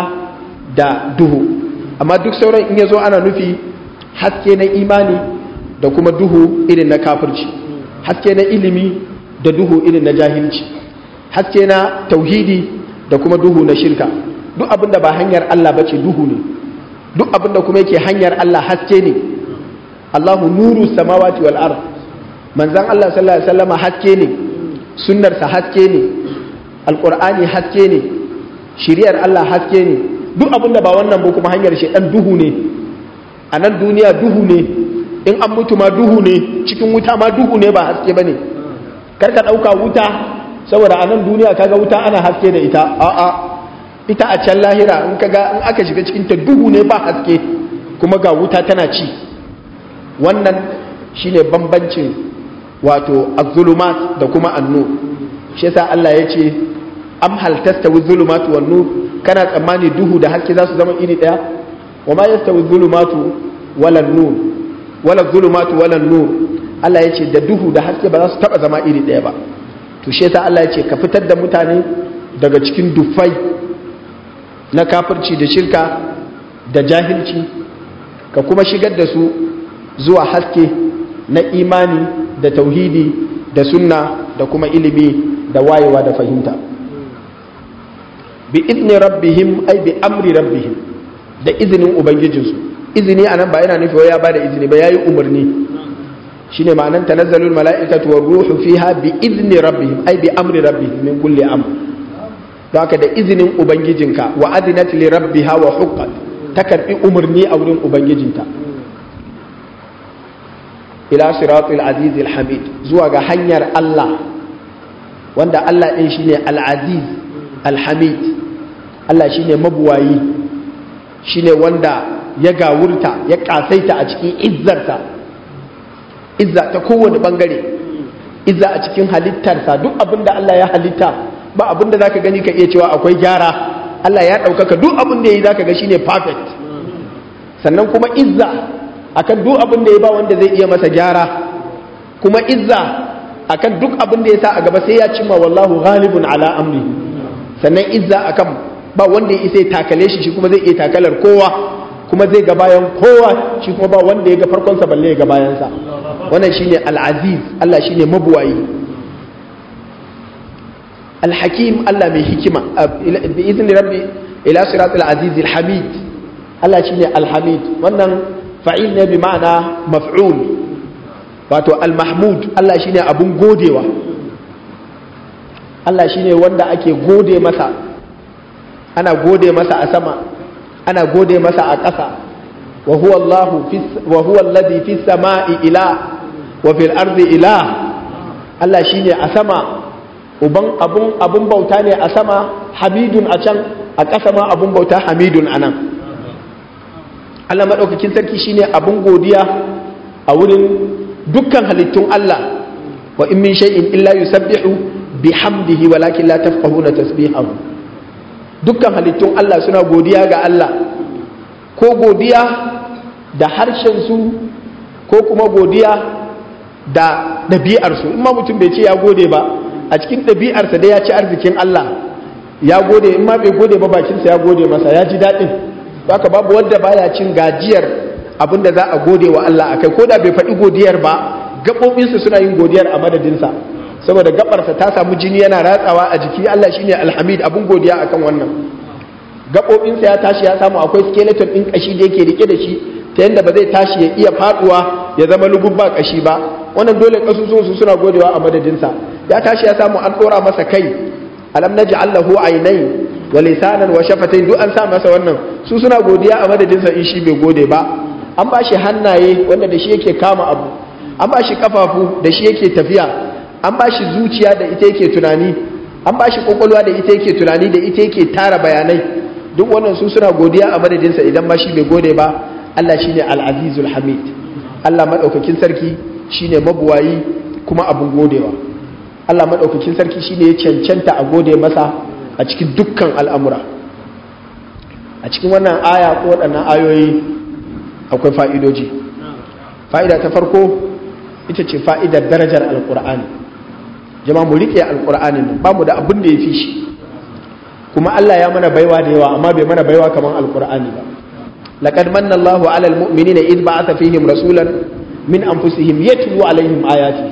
A: da duhu amma duk sauran in yazo ana nufi haske na imani da kuma duhu irin na kafirci haske na ilimi da duhu irin na jahilci haske na tauhidi da kuma duhu na shirka duk abin da ba hanyar Allah ba ce duhu ne duk abin da kuma yake hanyar Allah haske ne Allahu nuru samawati wal ard manzon Allah sallallahu alaihi wasallam haske ne sunnarsa haske ne alqur'ani haske ne shiriyar Allah haske ne duk abin da ba wannan ba kuma hanyar shedan duhu ne a nan duniya duhu ne in an mutu ma duhu ne cikin wuta ma duhu ne ba haske bane karka dauka wuta saboda a nan duniya kaga wuta ana haske da ita a'a ita a can lahira in kaga in aka shiga cikin ta duhu ne ba haske kuma ga wuta tana ci wannan shine bambancin wato az-zulumat da kuma an-nur shi yasa Allah ya ce am hal tastawi zulumatu wan nur kana tsammani duhu da haske za su zama iri daya wa ma yastawi zulumatu wala nur wala zulumatu wala nur Allah ya ce da duhu da haske ba za su taba zama iri daya ba to shi yasa Allah ya ce ka fitar da mutane daga cikin dufai na kafirci da shirka da jahilci ka kuma shigar da su zuwa haske na imani da tauhidi da sunna da kuma ilimi da wayewa da fahimta bi izni rabbihim ay bi amri rabbihim da izinin ubangijinsu izini anan ba yana nufi ya bada izini ba yayi umarni shine ma'anan tanazzalul mala'ikatu war ruhu fiha bi izni rabbihim ay bi amri rabbihim min kulli amr don haka da izinin ubangijinka wa adinat li rabbiha wa huqqat ta karbi umarni a wurin ubangijinta ila siratul aziz hamid zuwa ga hanyar Allah wanda Allah din shine al-aziz al-hamid Allah shine mabuwayi shine wanda ya gawurta ya kasaita a cikin izzarta izza ta kowane bangare izza a cikin halittarsa duk abin da Allah ya halitta ba abin da zaka gani ka iya cewa akwai gyara Allah ya ɗaukaka duk abin da ya yi zaka ga shine perfect sannan kuma izza akan duk abin da ya ba wanda zai iya masa gyara kuma izza akan duk abin da ya sa a gaba sai ya cimma wallahu ghalibun ala amri sannan izza akan ba wanda ya isa ya takale shi shi kuma zai iya takalar kowa kuma zai ga bayan kowa shi kuma ba wanda ya ga farkonsa balle ya ga bayansa wannan shine al-aziz Allah shine mabuwayi al-hakim Allah mai hikima bi izni rabbi ila siratul aziz al-hamid Allah shine al-hamid wannan fa'il ne bi ma'ana maf'ul wato al-mahmud Allah shine abun godewa Allah shine wanda ake gode masa ana gode masa a sama ana gode masa a ƙasa wa huwa Allah wa huwa alladhi fis sama'i ila wa fil ardi ila Allah shine a sama uban abun abun bauta ne a sama hamidun a can a ƙasa ma abun bauta hamidun anan Allah madaukakin sarki shine abun godiya a wurin dukkan halittun Allah wa in min shay'in illa yusabbihu bihamdihi walakin la tafqahuna tasbihahu dukkan halittun Allah suna godiya ga Allah ko godiya da harshensu ko kuma godiya da ɗabi'arsu in ma mutum bai ce ya gode ba a cikin ɗabi'arsa dai ya ci arzikin Allah ya gode in ma bai gode ba bakinsa ya gode masa ya ji daɗin haka babu wanda baya cin gajiyar abin da za a gode wa Allah akai ko da bai faɗi godiyar ba gaɓoɓinsa suna yin godiyar a madadinsa saboda gaɓarsa ta samu jini yana ratsawa a jiki Allah shine alhamid abin godiya akan wannan gaɓoɓinsa ya tashi ya samu akwai skeleton ɗin ƙashi da yake rike da shi ta yadda ba zai tashi ya iya faɗuwa ya zama lugun ba ƙashi ba wannan dole ƙasusuwan su suna godewa a madadinsa ya tashi ya samu an ɗora masa kai alam naj'al lahu aynay wa lisanan wa shafatayn duk an sa masa wannan su suna godiya a madadinsa in shi bai gode ba an ba shi hannaye wanda da shi yake kama abu an ba shi kafafu da shi yake tafiya an ba shi zuciya da ita yake tunani an ba shi kwakwalwa da ita yake tunani da ita yake tara bayanai duk wannan su suna godiya a madadinsa idan ba shi bai gode ba Allah shine al-azizul hamid Allah madaukakin sarki shine mabuwayi kuma abun godewa Allah madaukakin sarki shine ya cancanta a gode masa a cikin dukkan al'amura a cikin wannan aya ko waɗannan ayoyi akwai fa'idoji fa'ida ta farko ita ce fa'idar darajar alƙur'ani jama mu riƙe alƙur'ani nan ba mu da abin da ya fi shi kuma Allah ya mana baiwa da yawa amma bai mana baiwa kamar alƙur'ani ba laqad manna Allahu 'alal mu'minina id ba'atha fihim rasulan min anfusihim yatlu 'alaihim ayati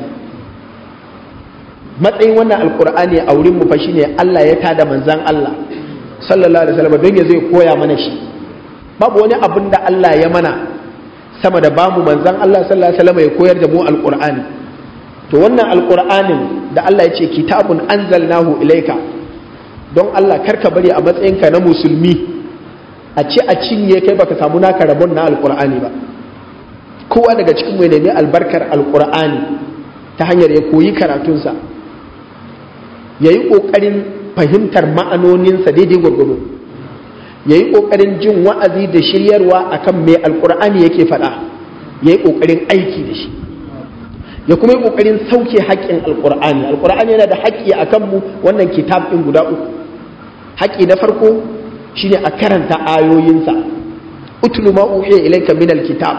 A: matsayin wannan alƙur'ani a wurin mu fa shine Allah ya tada manzon Allah sallallahu alaihi wasallam don ya zai koya mana shi babu wani abin da Allah ya mana sama da bamu manzan Allah sallallahu alaihi wasallam ya koyar da mu alqur'ani to wannan alqur'anin da Allah ya ce kitabun anzalnahu ilaika don Allah karka bari a matsayinka na musulmi a ce a cinye kai baka samu naka rabon na alqur'ani ba kowa daga cikin mai nemi albarkar alqur'ani ta hanyar ya koyi karatunsa ya yi ƙoƙarin fahimtar ma'anoninsa daidai gwargwado ya yi ƙoƙarin jin wa'azi da shiryarwa a kan mai alƙur'ani yake faɗa ya yi ƙoƙarin aiki da shi ya kuma yi ƙoƙarin sauke haƙƙin alƙur'ani alƙur'ani yana da haƙƙi a kanmu wannan kitab ɗin guda uku haƙƙi na farko shine a karanta ayoyinsa utlu ma uhiya ilayka min alkitab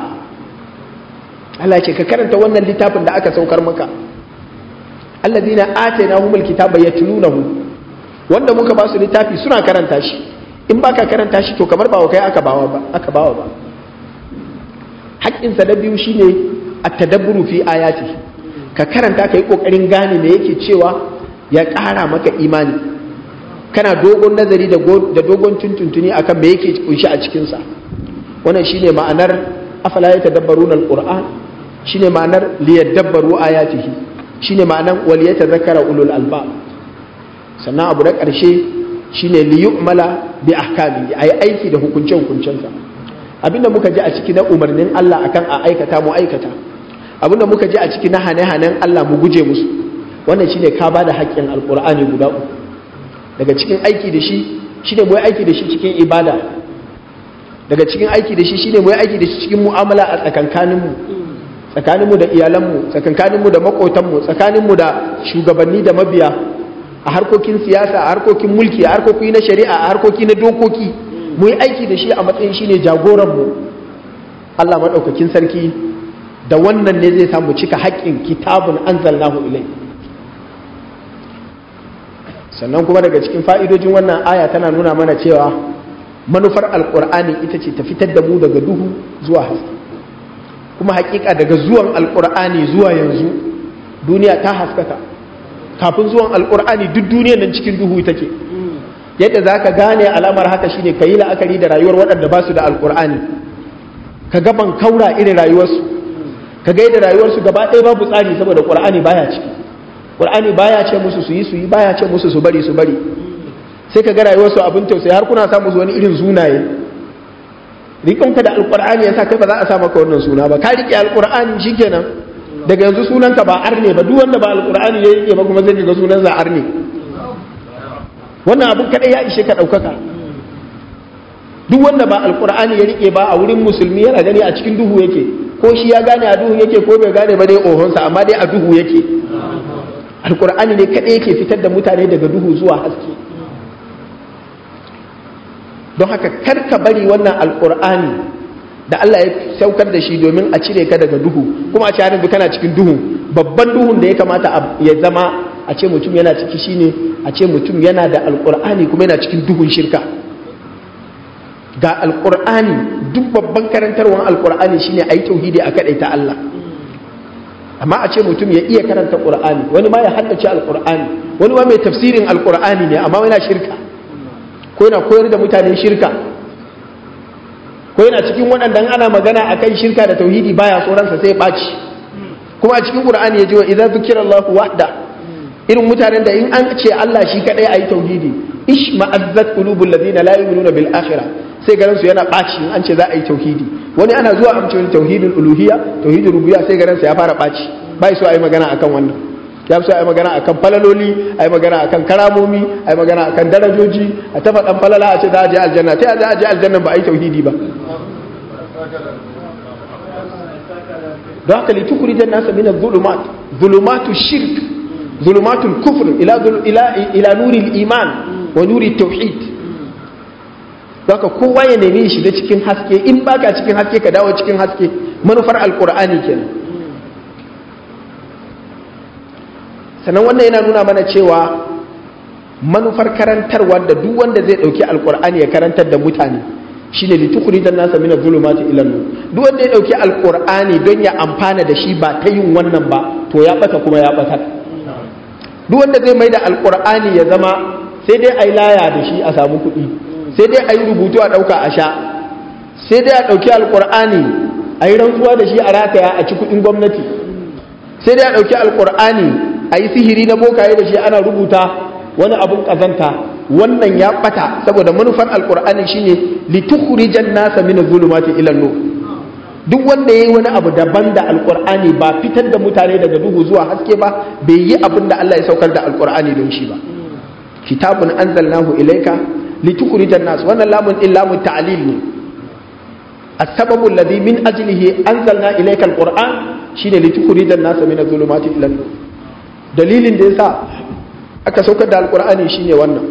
A: Allah ce ka karanta wannan littafin da aka saukar maka alladhina atainahumul kitaba yatlunahu wanda muka ba su littafi suna karanta shi in baka karanta shi to kamar ba kai aka bawa ba aka bawa ba haƙƙinsa na biyu shine at-tadabburu fi ayati ka karanta kai kokarin gane me yake cewa ya ƙara maka imani kana dogon nazari da dogon tuntuntuni akan me yake kunshi a cikin sa wannan shine ma'anar afala yatadabbaruna al-qur'an shine ma'anar liyadabbaru ayatihi shine ma'anar wal yatadhakkara ulul albab sannan abu na ƙarshe shine li yu'mala bi ahkami ayi aiki da hukunce hukuncensa abinda muka ji a ciki na umarnin Allah akan a aikata mu aikata abinda muka ji a ciki na hane-hanen Allah mu guje musu wannan shine ka bada haƙƙin alqur'ani guda uku daga cikin aiki da shi shine mu aiki da shi cikin ibada daga cikin aiki da shi shine mu aiki da shi cikin mu'amala a tsakankaninmu tsakaninmu da iyalanmu tsakankaninmu da makotanmu tsakaninmu da shugabanni da mabiya a harkokin siyasa a harkokin mulki a harkoki na shari'a a harkoki na dokoki mu yi aiki da shi a matsayin shi ne jagoranmu Allah maɗaukakin sarki da wannan ne zai samu cika haƙƙin kitabun anzalnahu ilai sannan kuma daga cikin fa'idojin wannan aya tana nuna mana cewa manufar alƙur'ani ita ce ta fitar da mu daga duhu zuwa haske kuma haƙiƙa daga zuwan alƙur'ani zuwa yanzu duniya ta haskaka kafin zuwan alkur'ani duk duniyar nan cikin duhu take yadda za ka gane alamar haka shine ka yi la'akari da rayuwar waɗanda ba su da alkur'ani ka gaban kaura irin rayuwarsu ka ga yadda rayuwarsu gaba ɗaya babu tsari saboda ƙur'ani baya ciki ƙur'ani baya ce musu su yi su yi baya ce musu su bari su bari sai ka ga rayuwarsu abin tausayi har kuna sa musu wani irin sunaye rikonka da alkur'ani yasa kai ba za a sa maka wannan suna ba ka riƙe alkur'ani shikenan daga yanzu sunanka ba arne ba duk wanda ba alkur'ani ya rike ba kuma zai ga sunan za arne wannan abin kadai ya ishe ka daukaka duk wanda ba alkur'ani ya rike ba a wurin musulmi yana gani a cikin duhu yake ko shi ya gane a duhu yake ko bai gane ba dai ohonsa amma dai a duhu yake alkur'ani ne kadai yake fitar da mutane daga duhu zuwa haske don haka kar ka bari wannan alkur'ani da Allah ya saukar da shi domin a cire ka daga duhu kuma a ce yanzu kana cikin duhu babban duhun da ya kamata ya zama a ce mutum yana ciki shine a ce mutum yana da alkur'ani kuma yana cikin duhun shirka ga alkur'ani duk babban karantarwar alkur'ani shine a yi tauhidi a ta Allah amma a ce mutum ya iya karanta qur'ani wani ma ya haddace alkur'ani wani ma mai tafsirin alkur'ani ne amma yana shirka ko yana koyar da mutane shirka ko yana cikin waɗanda ana magana akan shirka da tauhidi baya tsoronsa sai ɓaci kuma a cikin qur'ani ya ji wa idza zukira Allahu wahda irin mutanen da in an ce Allah shi kadai ayi tauhidi ish ma'azzat qulubul ladina la yu'minuna bil akhirah sai garin su yana ɓaci in an ce za a yi tauhidi wani ana zuwa amce tauhidul uluhiyya tauhidul rububiyya sai garin sa ya fara ɓaci bai so ayi magana akan wannan ya fi so a yi magana akan falaloli a yi magana akan karamomi a yi magana akan darajoji a tafa ɗan falala a ce za a je aljanna ta za a je aljanna ba a yi tauhidi ba don haka litukuri jan nasa mina zulumat zulumatu shirk zulumatul kufr ila ila ila nuri iman wa nuri tauhid don haka kowa ya nemi shiga cikin haske in baka cikin haske ka dawo cikin haske manufar alqur'ani kenan sannan wannan yana nuna mana cewa manufar karantarwa da duk wanda zai dauki alkur'ani ya karantar da mutane shine litukhrijan nasa min adh-dhulumati ila nur duk wanda ya dauki alkur'ani don ya amfana da shi ba ta yin wannan ba to ya bata kuma ya bata duk wanda zai mai da alkur'ani ya zama sai dai ai laya da shi a samu kuɗi sai dai ai rubutu a dauka a sha sai dai a dauki alkur'ani ai rantsuwa da shi a rataya a ci kuɗin gwamnati sai dai a dauki alkur'ani a yi sihiri na bokaye da shi ana rubuta wani abun kazanta wannan ya bata saboda manufar alkur'ani shine litukhrijan nasa min zulumati ila nur duk wanda yayi wani abu daban da alkur'ani ba fitar da mutane daga duhu zuwa haske ba bai yi abin da Allah ya saukar da alkur'ani don shi ba kitabun anzalnahu ilayka litukhrijan nas wannan lamun din lamun ta'lil ne السبب الذي من أجله أنزلنا إليك القرآن شين لتخرج الناس من الظلمات إلى النور dalilin da ya sa aka saukar da alkur'ani shine wannan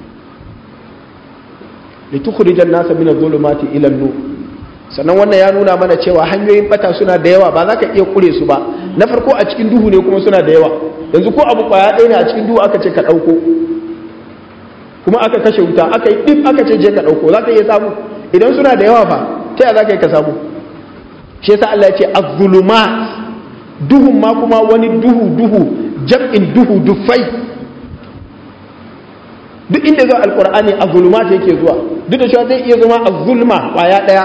A: litukhrijan nasa min adh-dhulumati ila an-nur sannan wannan ya nuna mana cewa hanyoyin bata suna da yawa ba za ka iya kure su ba na farko a cikin duhu ne kuma suna da yawa yanzu ko abu kwaya ɗaya ne a cikin duhu aka ce ka ɗauko kuma aka kashe wuta aka yi ɗin aka ce je ka ɗauko za ka iya samu idan suna da yawa fa ta yaya za ka yi ka samu shi yasa Allah ya ce az-zulumat duhun ma kuma wani duhu duhu jam'in duhu dufai duk inda zuwa alkur'ani a zulma yake zuwa duk da cewa zai iya zama a zulma kwaya ɗaya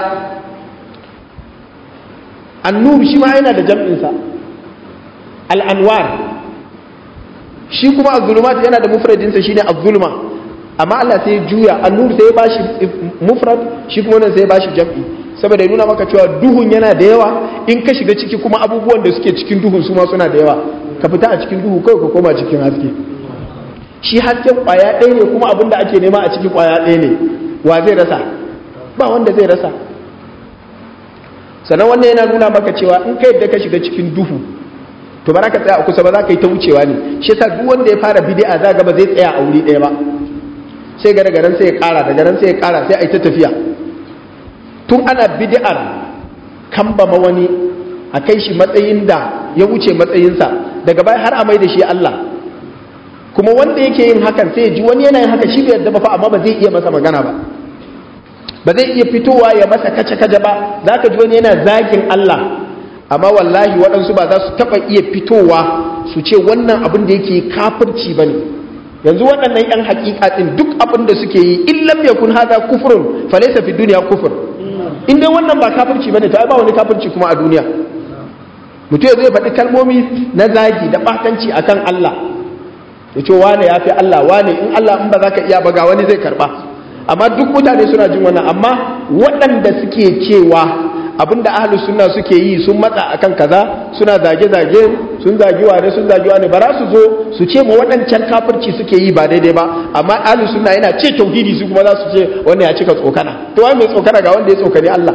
A: annur shi ma yana da jam'insa al'anwar shi kuma a zulma yana da mufradinsa shi ne a zulma amma Allah sai juya annur sai ya bashi mufrad shi kuma nan sai ya bashi jam'i saboda ya nuna maka cewa duhun yana da yawa in ka shiga ciki kuma abubuwan da suke cikin duhun su ma suna da yawa ka fita a cikin duhu kawai ka koma cikin haske shi hasken kwaya ɗaya ne kuma abin da ake nema a cikin kwaya ɗaya ne wa zai rasa ba wanda zai rasa sannan wannan yana nuna maka cewa in ka yadda ka shiga cikin duhu to ba za ka tsaya a kusa ba za ka yi ta wucewa ne shi yasa duk wanda ya fara bid'a za ga ba zai tsaya a wuri ɗaya ba sai ga daga nan sai ya ƙara daga nan sai ya ƙara sai a yi ta tafiya tun ana bid'ar kambama wani a kai shi matsayin da ya wuce matsayinsa daga baya har a mai da shi Allah kuma wanda yake yin hakan sai ji wani yana yin haka shi bai yadda ba fa amma ba zai iya masa magana ba ba zai iya fitowa ya masa kace kace ba za ka ji wani yana zagin Allah amma wallahi waɗansu ba za su taɓa iya fitowa su ce wannan abin da yake kafirci ba ne yanzu waɗannan 'yan haƙiƙa ɗin duk abin da suke yi in lam yakun hadha kufrun falaysa fi dunya kufr in dai wannan ba kafirci bane to ai ba wani kafirci kuma a duniya mutum zai faɗi kalmomi na zagi da ɓatanci akan Allah ya ce wane ya fi Allah wane in Allah in ba za ka iya ba ga wani zai karɓa amma duk mutane suna jin wannan amma waɗanda suke cewa abinda ahlus sunna suke yi sun matsa akan kaza suna zage-zage sun zagi wane sun zagi wane ba za su zo su ce ma waɗancan kafirci suke yi ba daidai ba amma ahlus sunna yana ce tauhidi su kuma za su ce wannan ya cika tsokana to wai mai tsokana ga wanda ya tsokani Allah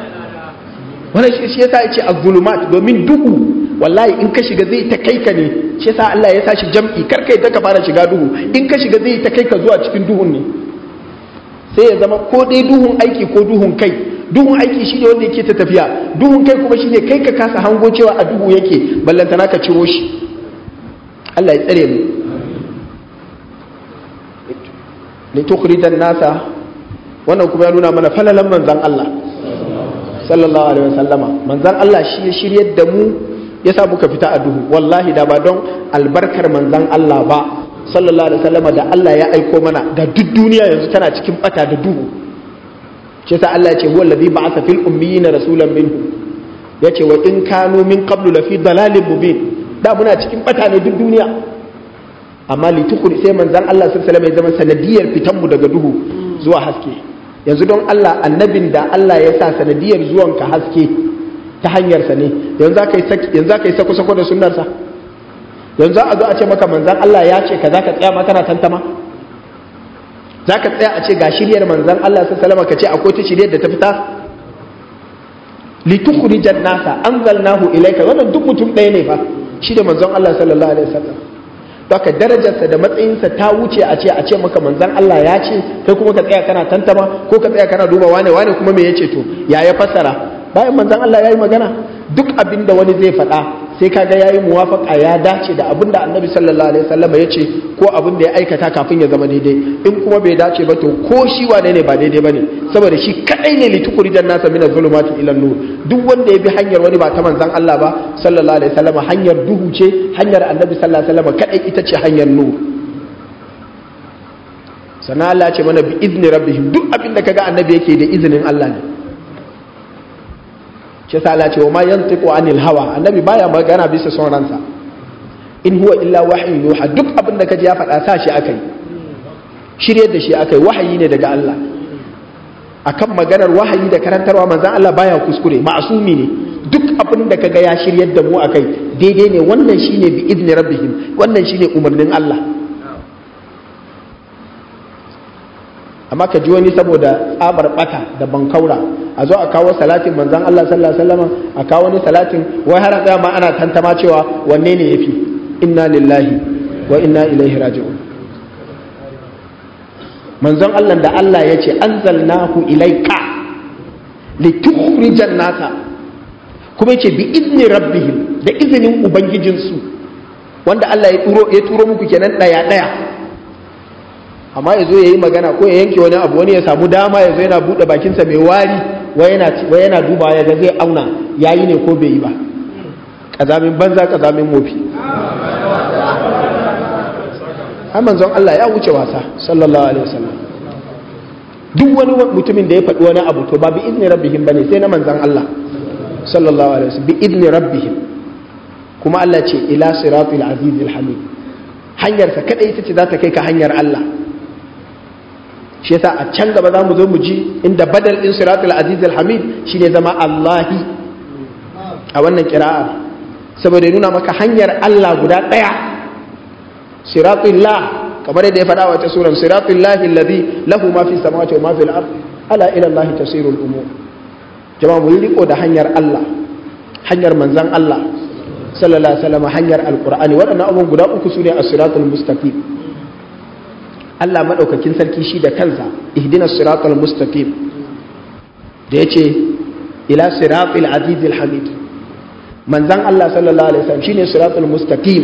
A: wannan shi yasa yace az-zulumat domin duhu wallahi in ka shiga zai ta kai ka ne shi yasa Allah ya sashi jam'i kar kai ta ka fara shiga duhu in ka shiga zai ta kai ka zuwa cikin duhun ne sai ya zama ko dai duhun aiki ko duhun kai duhun aiki shine wanda yake ta tafiya duhun kai kuma shine kai ka kasa hango cewa a duhu yake ballantana ka ciro shi Allah ya tsare mu li tukhrijan nasa wannan kuma ya nuna mana falalan manzon Allah sallallahu alaihi wasallama manzon Allah shi ya shiryar da mu ya sa muka fita a duhu wallahi da ba don albarkar manzon Allah ba sallallahu alaihi wasallama da Allah ya aiko mana da duk duniya yanzu tana cikin bata da duhu shi yasa Allah ya ce huwa allazi ba'atha fil ummiyina rasulan minhum yace wa in kanu min qablu lafi dalalin mubin da muna cikin bata ne duk duniya amma litukuri sai manzan Allah sun salama ya zama sanadiyar fitanmu daga duhu zuwa haske yanzu don Allah annabin da Allah ya sa sanadiyar zuwanka haske ta hanyarsa ne yanzu za ka yi sako-sako da sunarsa yanzu a zo a ce maka manzan Allah ya ce ka za ka tsaya makana tantama za ka tsaya a ce ga shiryar manzan Allah sun salama ka ce akwai ta shiryar da ta fita litukurijan nasa anzalnahu ilaika wannan duk mutum ɗaya ne fa shi da manzon Allah sallallahu alaihi wasallam Baka darajarsa da matsayinsa ta wuce a ce a ce maka manzan Allah ya ce kai kuma ka tsaya kana tantama ko ka tsaya kana duba wane wane kuma me yace to ya ya fassara bayan manzan Allah ya yi magana duk abin da wani zai faɗa sai kaga ya yi muwafaka ya dace da abin da annabi sallallahu alaihi wasallam ya ce ko abin da ya aikata kafin ya zama daidai in kuma bai dace ba to ko shi wane ne ba daidai bane saboda shi kadai ne litukuri dan nasa min zulumati ila nur duk wanda ya bi hanyar wani ba ta manzan Allah ba sallallahu alaihi wasallam hanyar duhu ce hanyar annabi sallallahu alaihi wasallam kadai ita ce hanyar nur sana Allah ce mana bi izni rabbihim duk abin da kaga annabi yake da izinin Allah ne shi yasa Allah ce wa ma yantiqu anil hawa annabi baya magana bisa son ransa in huwa illa wahyu yuha duk abin da kaji ya faɗa sa shi akai shiryar da shi akai wahayi ne daga Allah akan maganar wahayi da karantarwa manzon Allah baya kuskure ma'asumi ne duk abin da kaga ya shiryar da mu akai daidai ne wannan shine bi izni rabbihim wannan shine umarnin Allah amma ka ji wani saboda tsabar bata da bankaura a zo a kawo salatin manzan Allah sallallahu alaihi wasallam a kawo wani salatin wai har tsaya ma ana tantama cewa wanne ne yafi inna lillahi wa inna ilaihi raji'un manzon Allah da Allah ya ce anzalnahu ilaika litukhrijan nasa kuma yace bi izni rabbihim da izinin ubangijinsu wanda Allah ya turo ya turo muku kenan daya daya amma ya zo ya yi magana ko ya yanke wani abu wani ya samu dama ya zo yana buɗe bakinsa mai wari wai yana duba ya ga zai auna ya yi ne ko bai yi ba ƙazamin banza ƙazamin mofi har manzon Allah ya wuce wasa sallallahu alaihi wasallam duk wani mutumin da ya faɗi wani abu to ba bi izni rabbihim bane sai na manzon Allah sallallahu alaihi wasallam bi izni rabbihim kuma Allah ce ila siratul azizil hamid hanyarsa kada ita ce za ta kai ka hanyar Allah shi yasa a can gaba za mu zo mu ji inda badal din siratul aziz al-hamid shine zama Allahi a wannan kira'a saboda ya nuna maka hanyar Allah guda daya siratullah kamar yadda ya faɗa wa ta suran siratullahi alladhi lahu ma fi samawati wa ma fil ard ala ila Allah tasirul umur jama'a mu riko da hanyar Allah hanyar manzon Allah sallallahu alaihi wasallam hanyar alqur'ani waɗannan abubuwan guda uku sune as-siratul mustaqim Allah maɗaukakin sarki shi da kansa ihdina siratal mustaqim da ya ce ila siratul azizil hamid manzan Allah sallallahu alaihi wasallam shine siratul mustaqim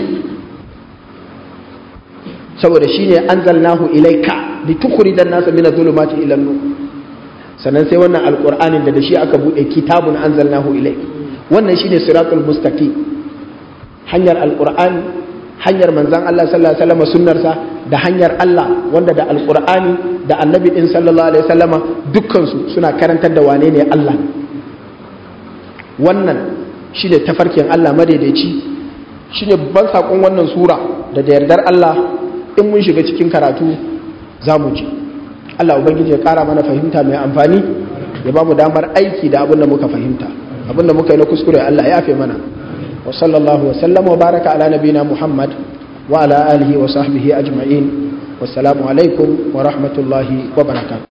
A: saboda shine anzalnahu ilaika litukhrijan nasa min adh-dhulumati ila an-nur sannan sai wannan alqur'anin da da shi aka bude kitabun anzalnahu ilaik wannan shine siratul mustaqim hanyar alqur'ani hanyar manzan Allah sallallahu alaihi wasallam sunnarsa da hanyar Allah wanda da alqur'ani da annabi din sallallahu alaihi wasallam dukkansu suna karantar da wane ne Allah wannan shine tafarkin Allah madaidaici shine babban sakon wannan sura da da yardar Allah in mun shiga cikin karatu za mu ji Allah ubangiji ya kara mana fahimta mai amfani ya ba mu damar aiki da abin da muka fahimta abin da muka yi na kuskure Allah ya yafe mana وصلى الله وسلم وبارك على نبينا محمد وعلى آله وصحبه أجمعين والسلام عليكم ورحمة الله وبركاته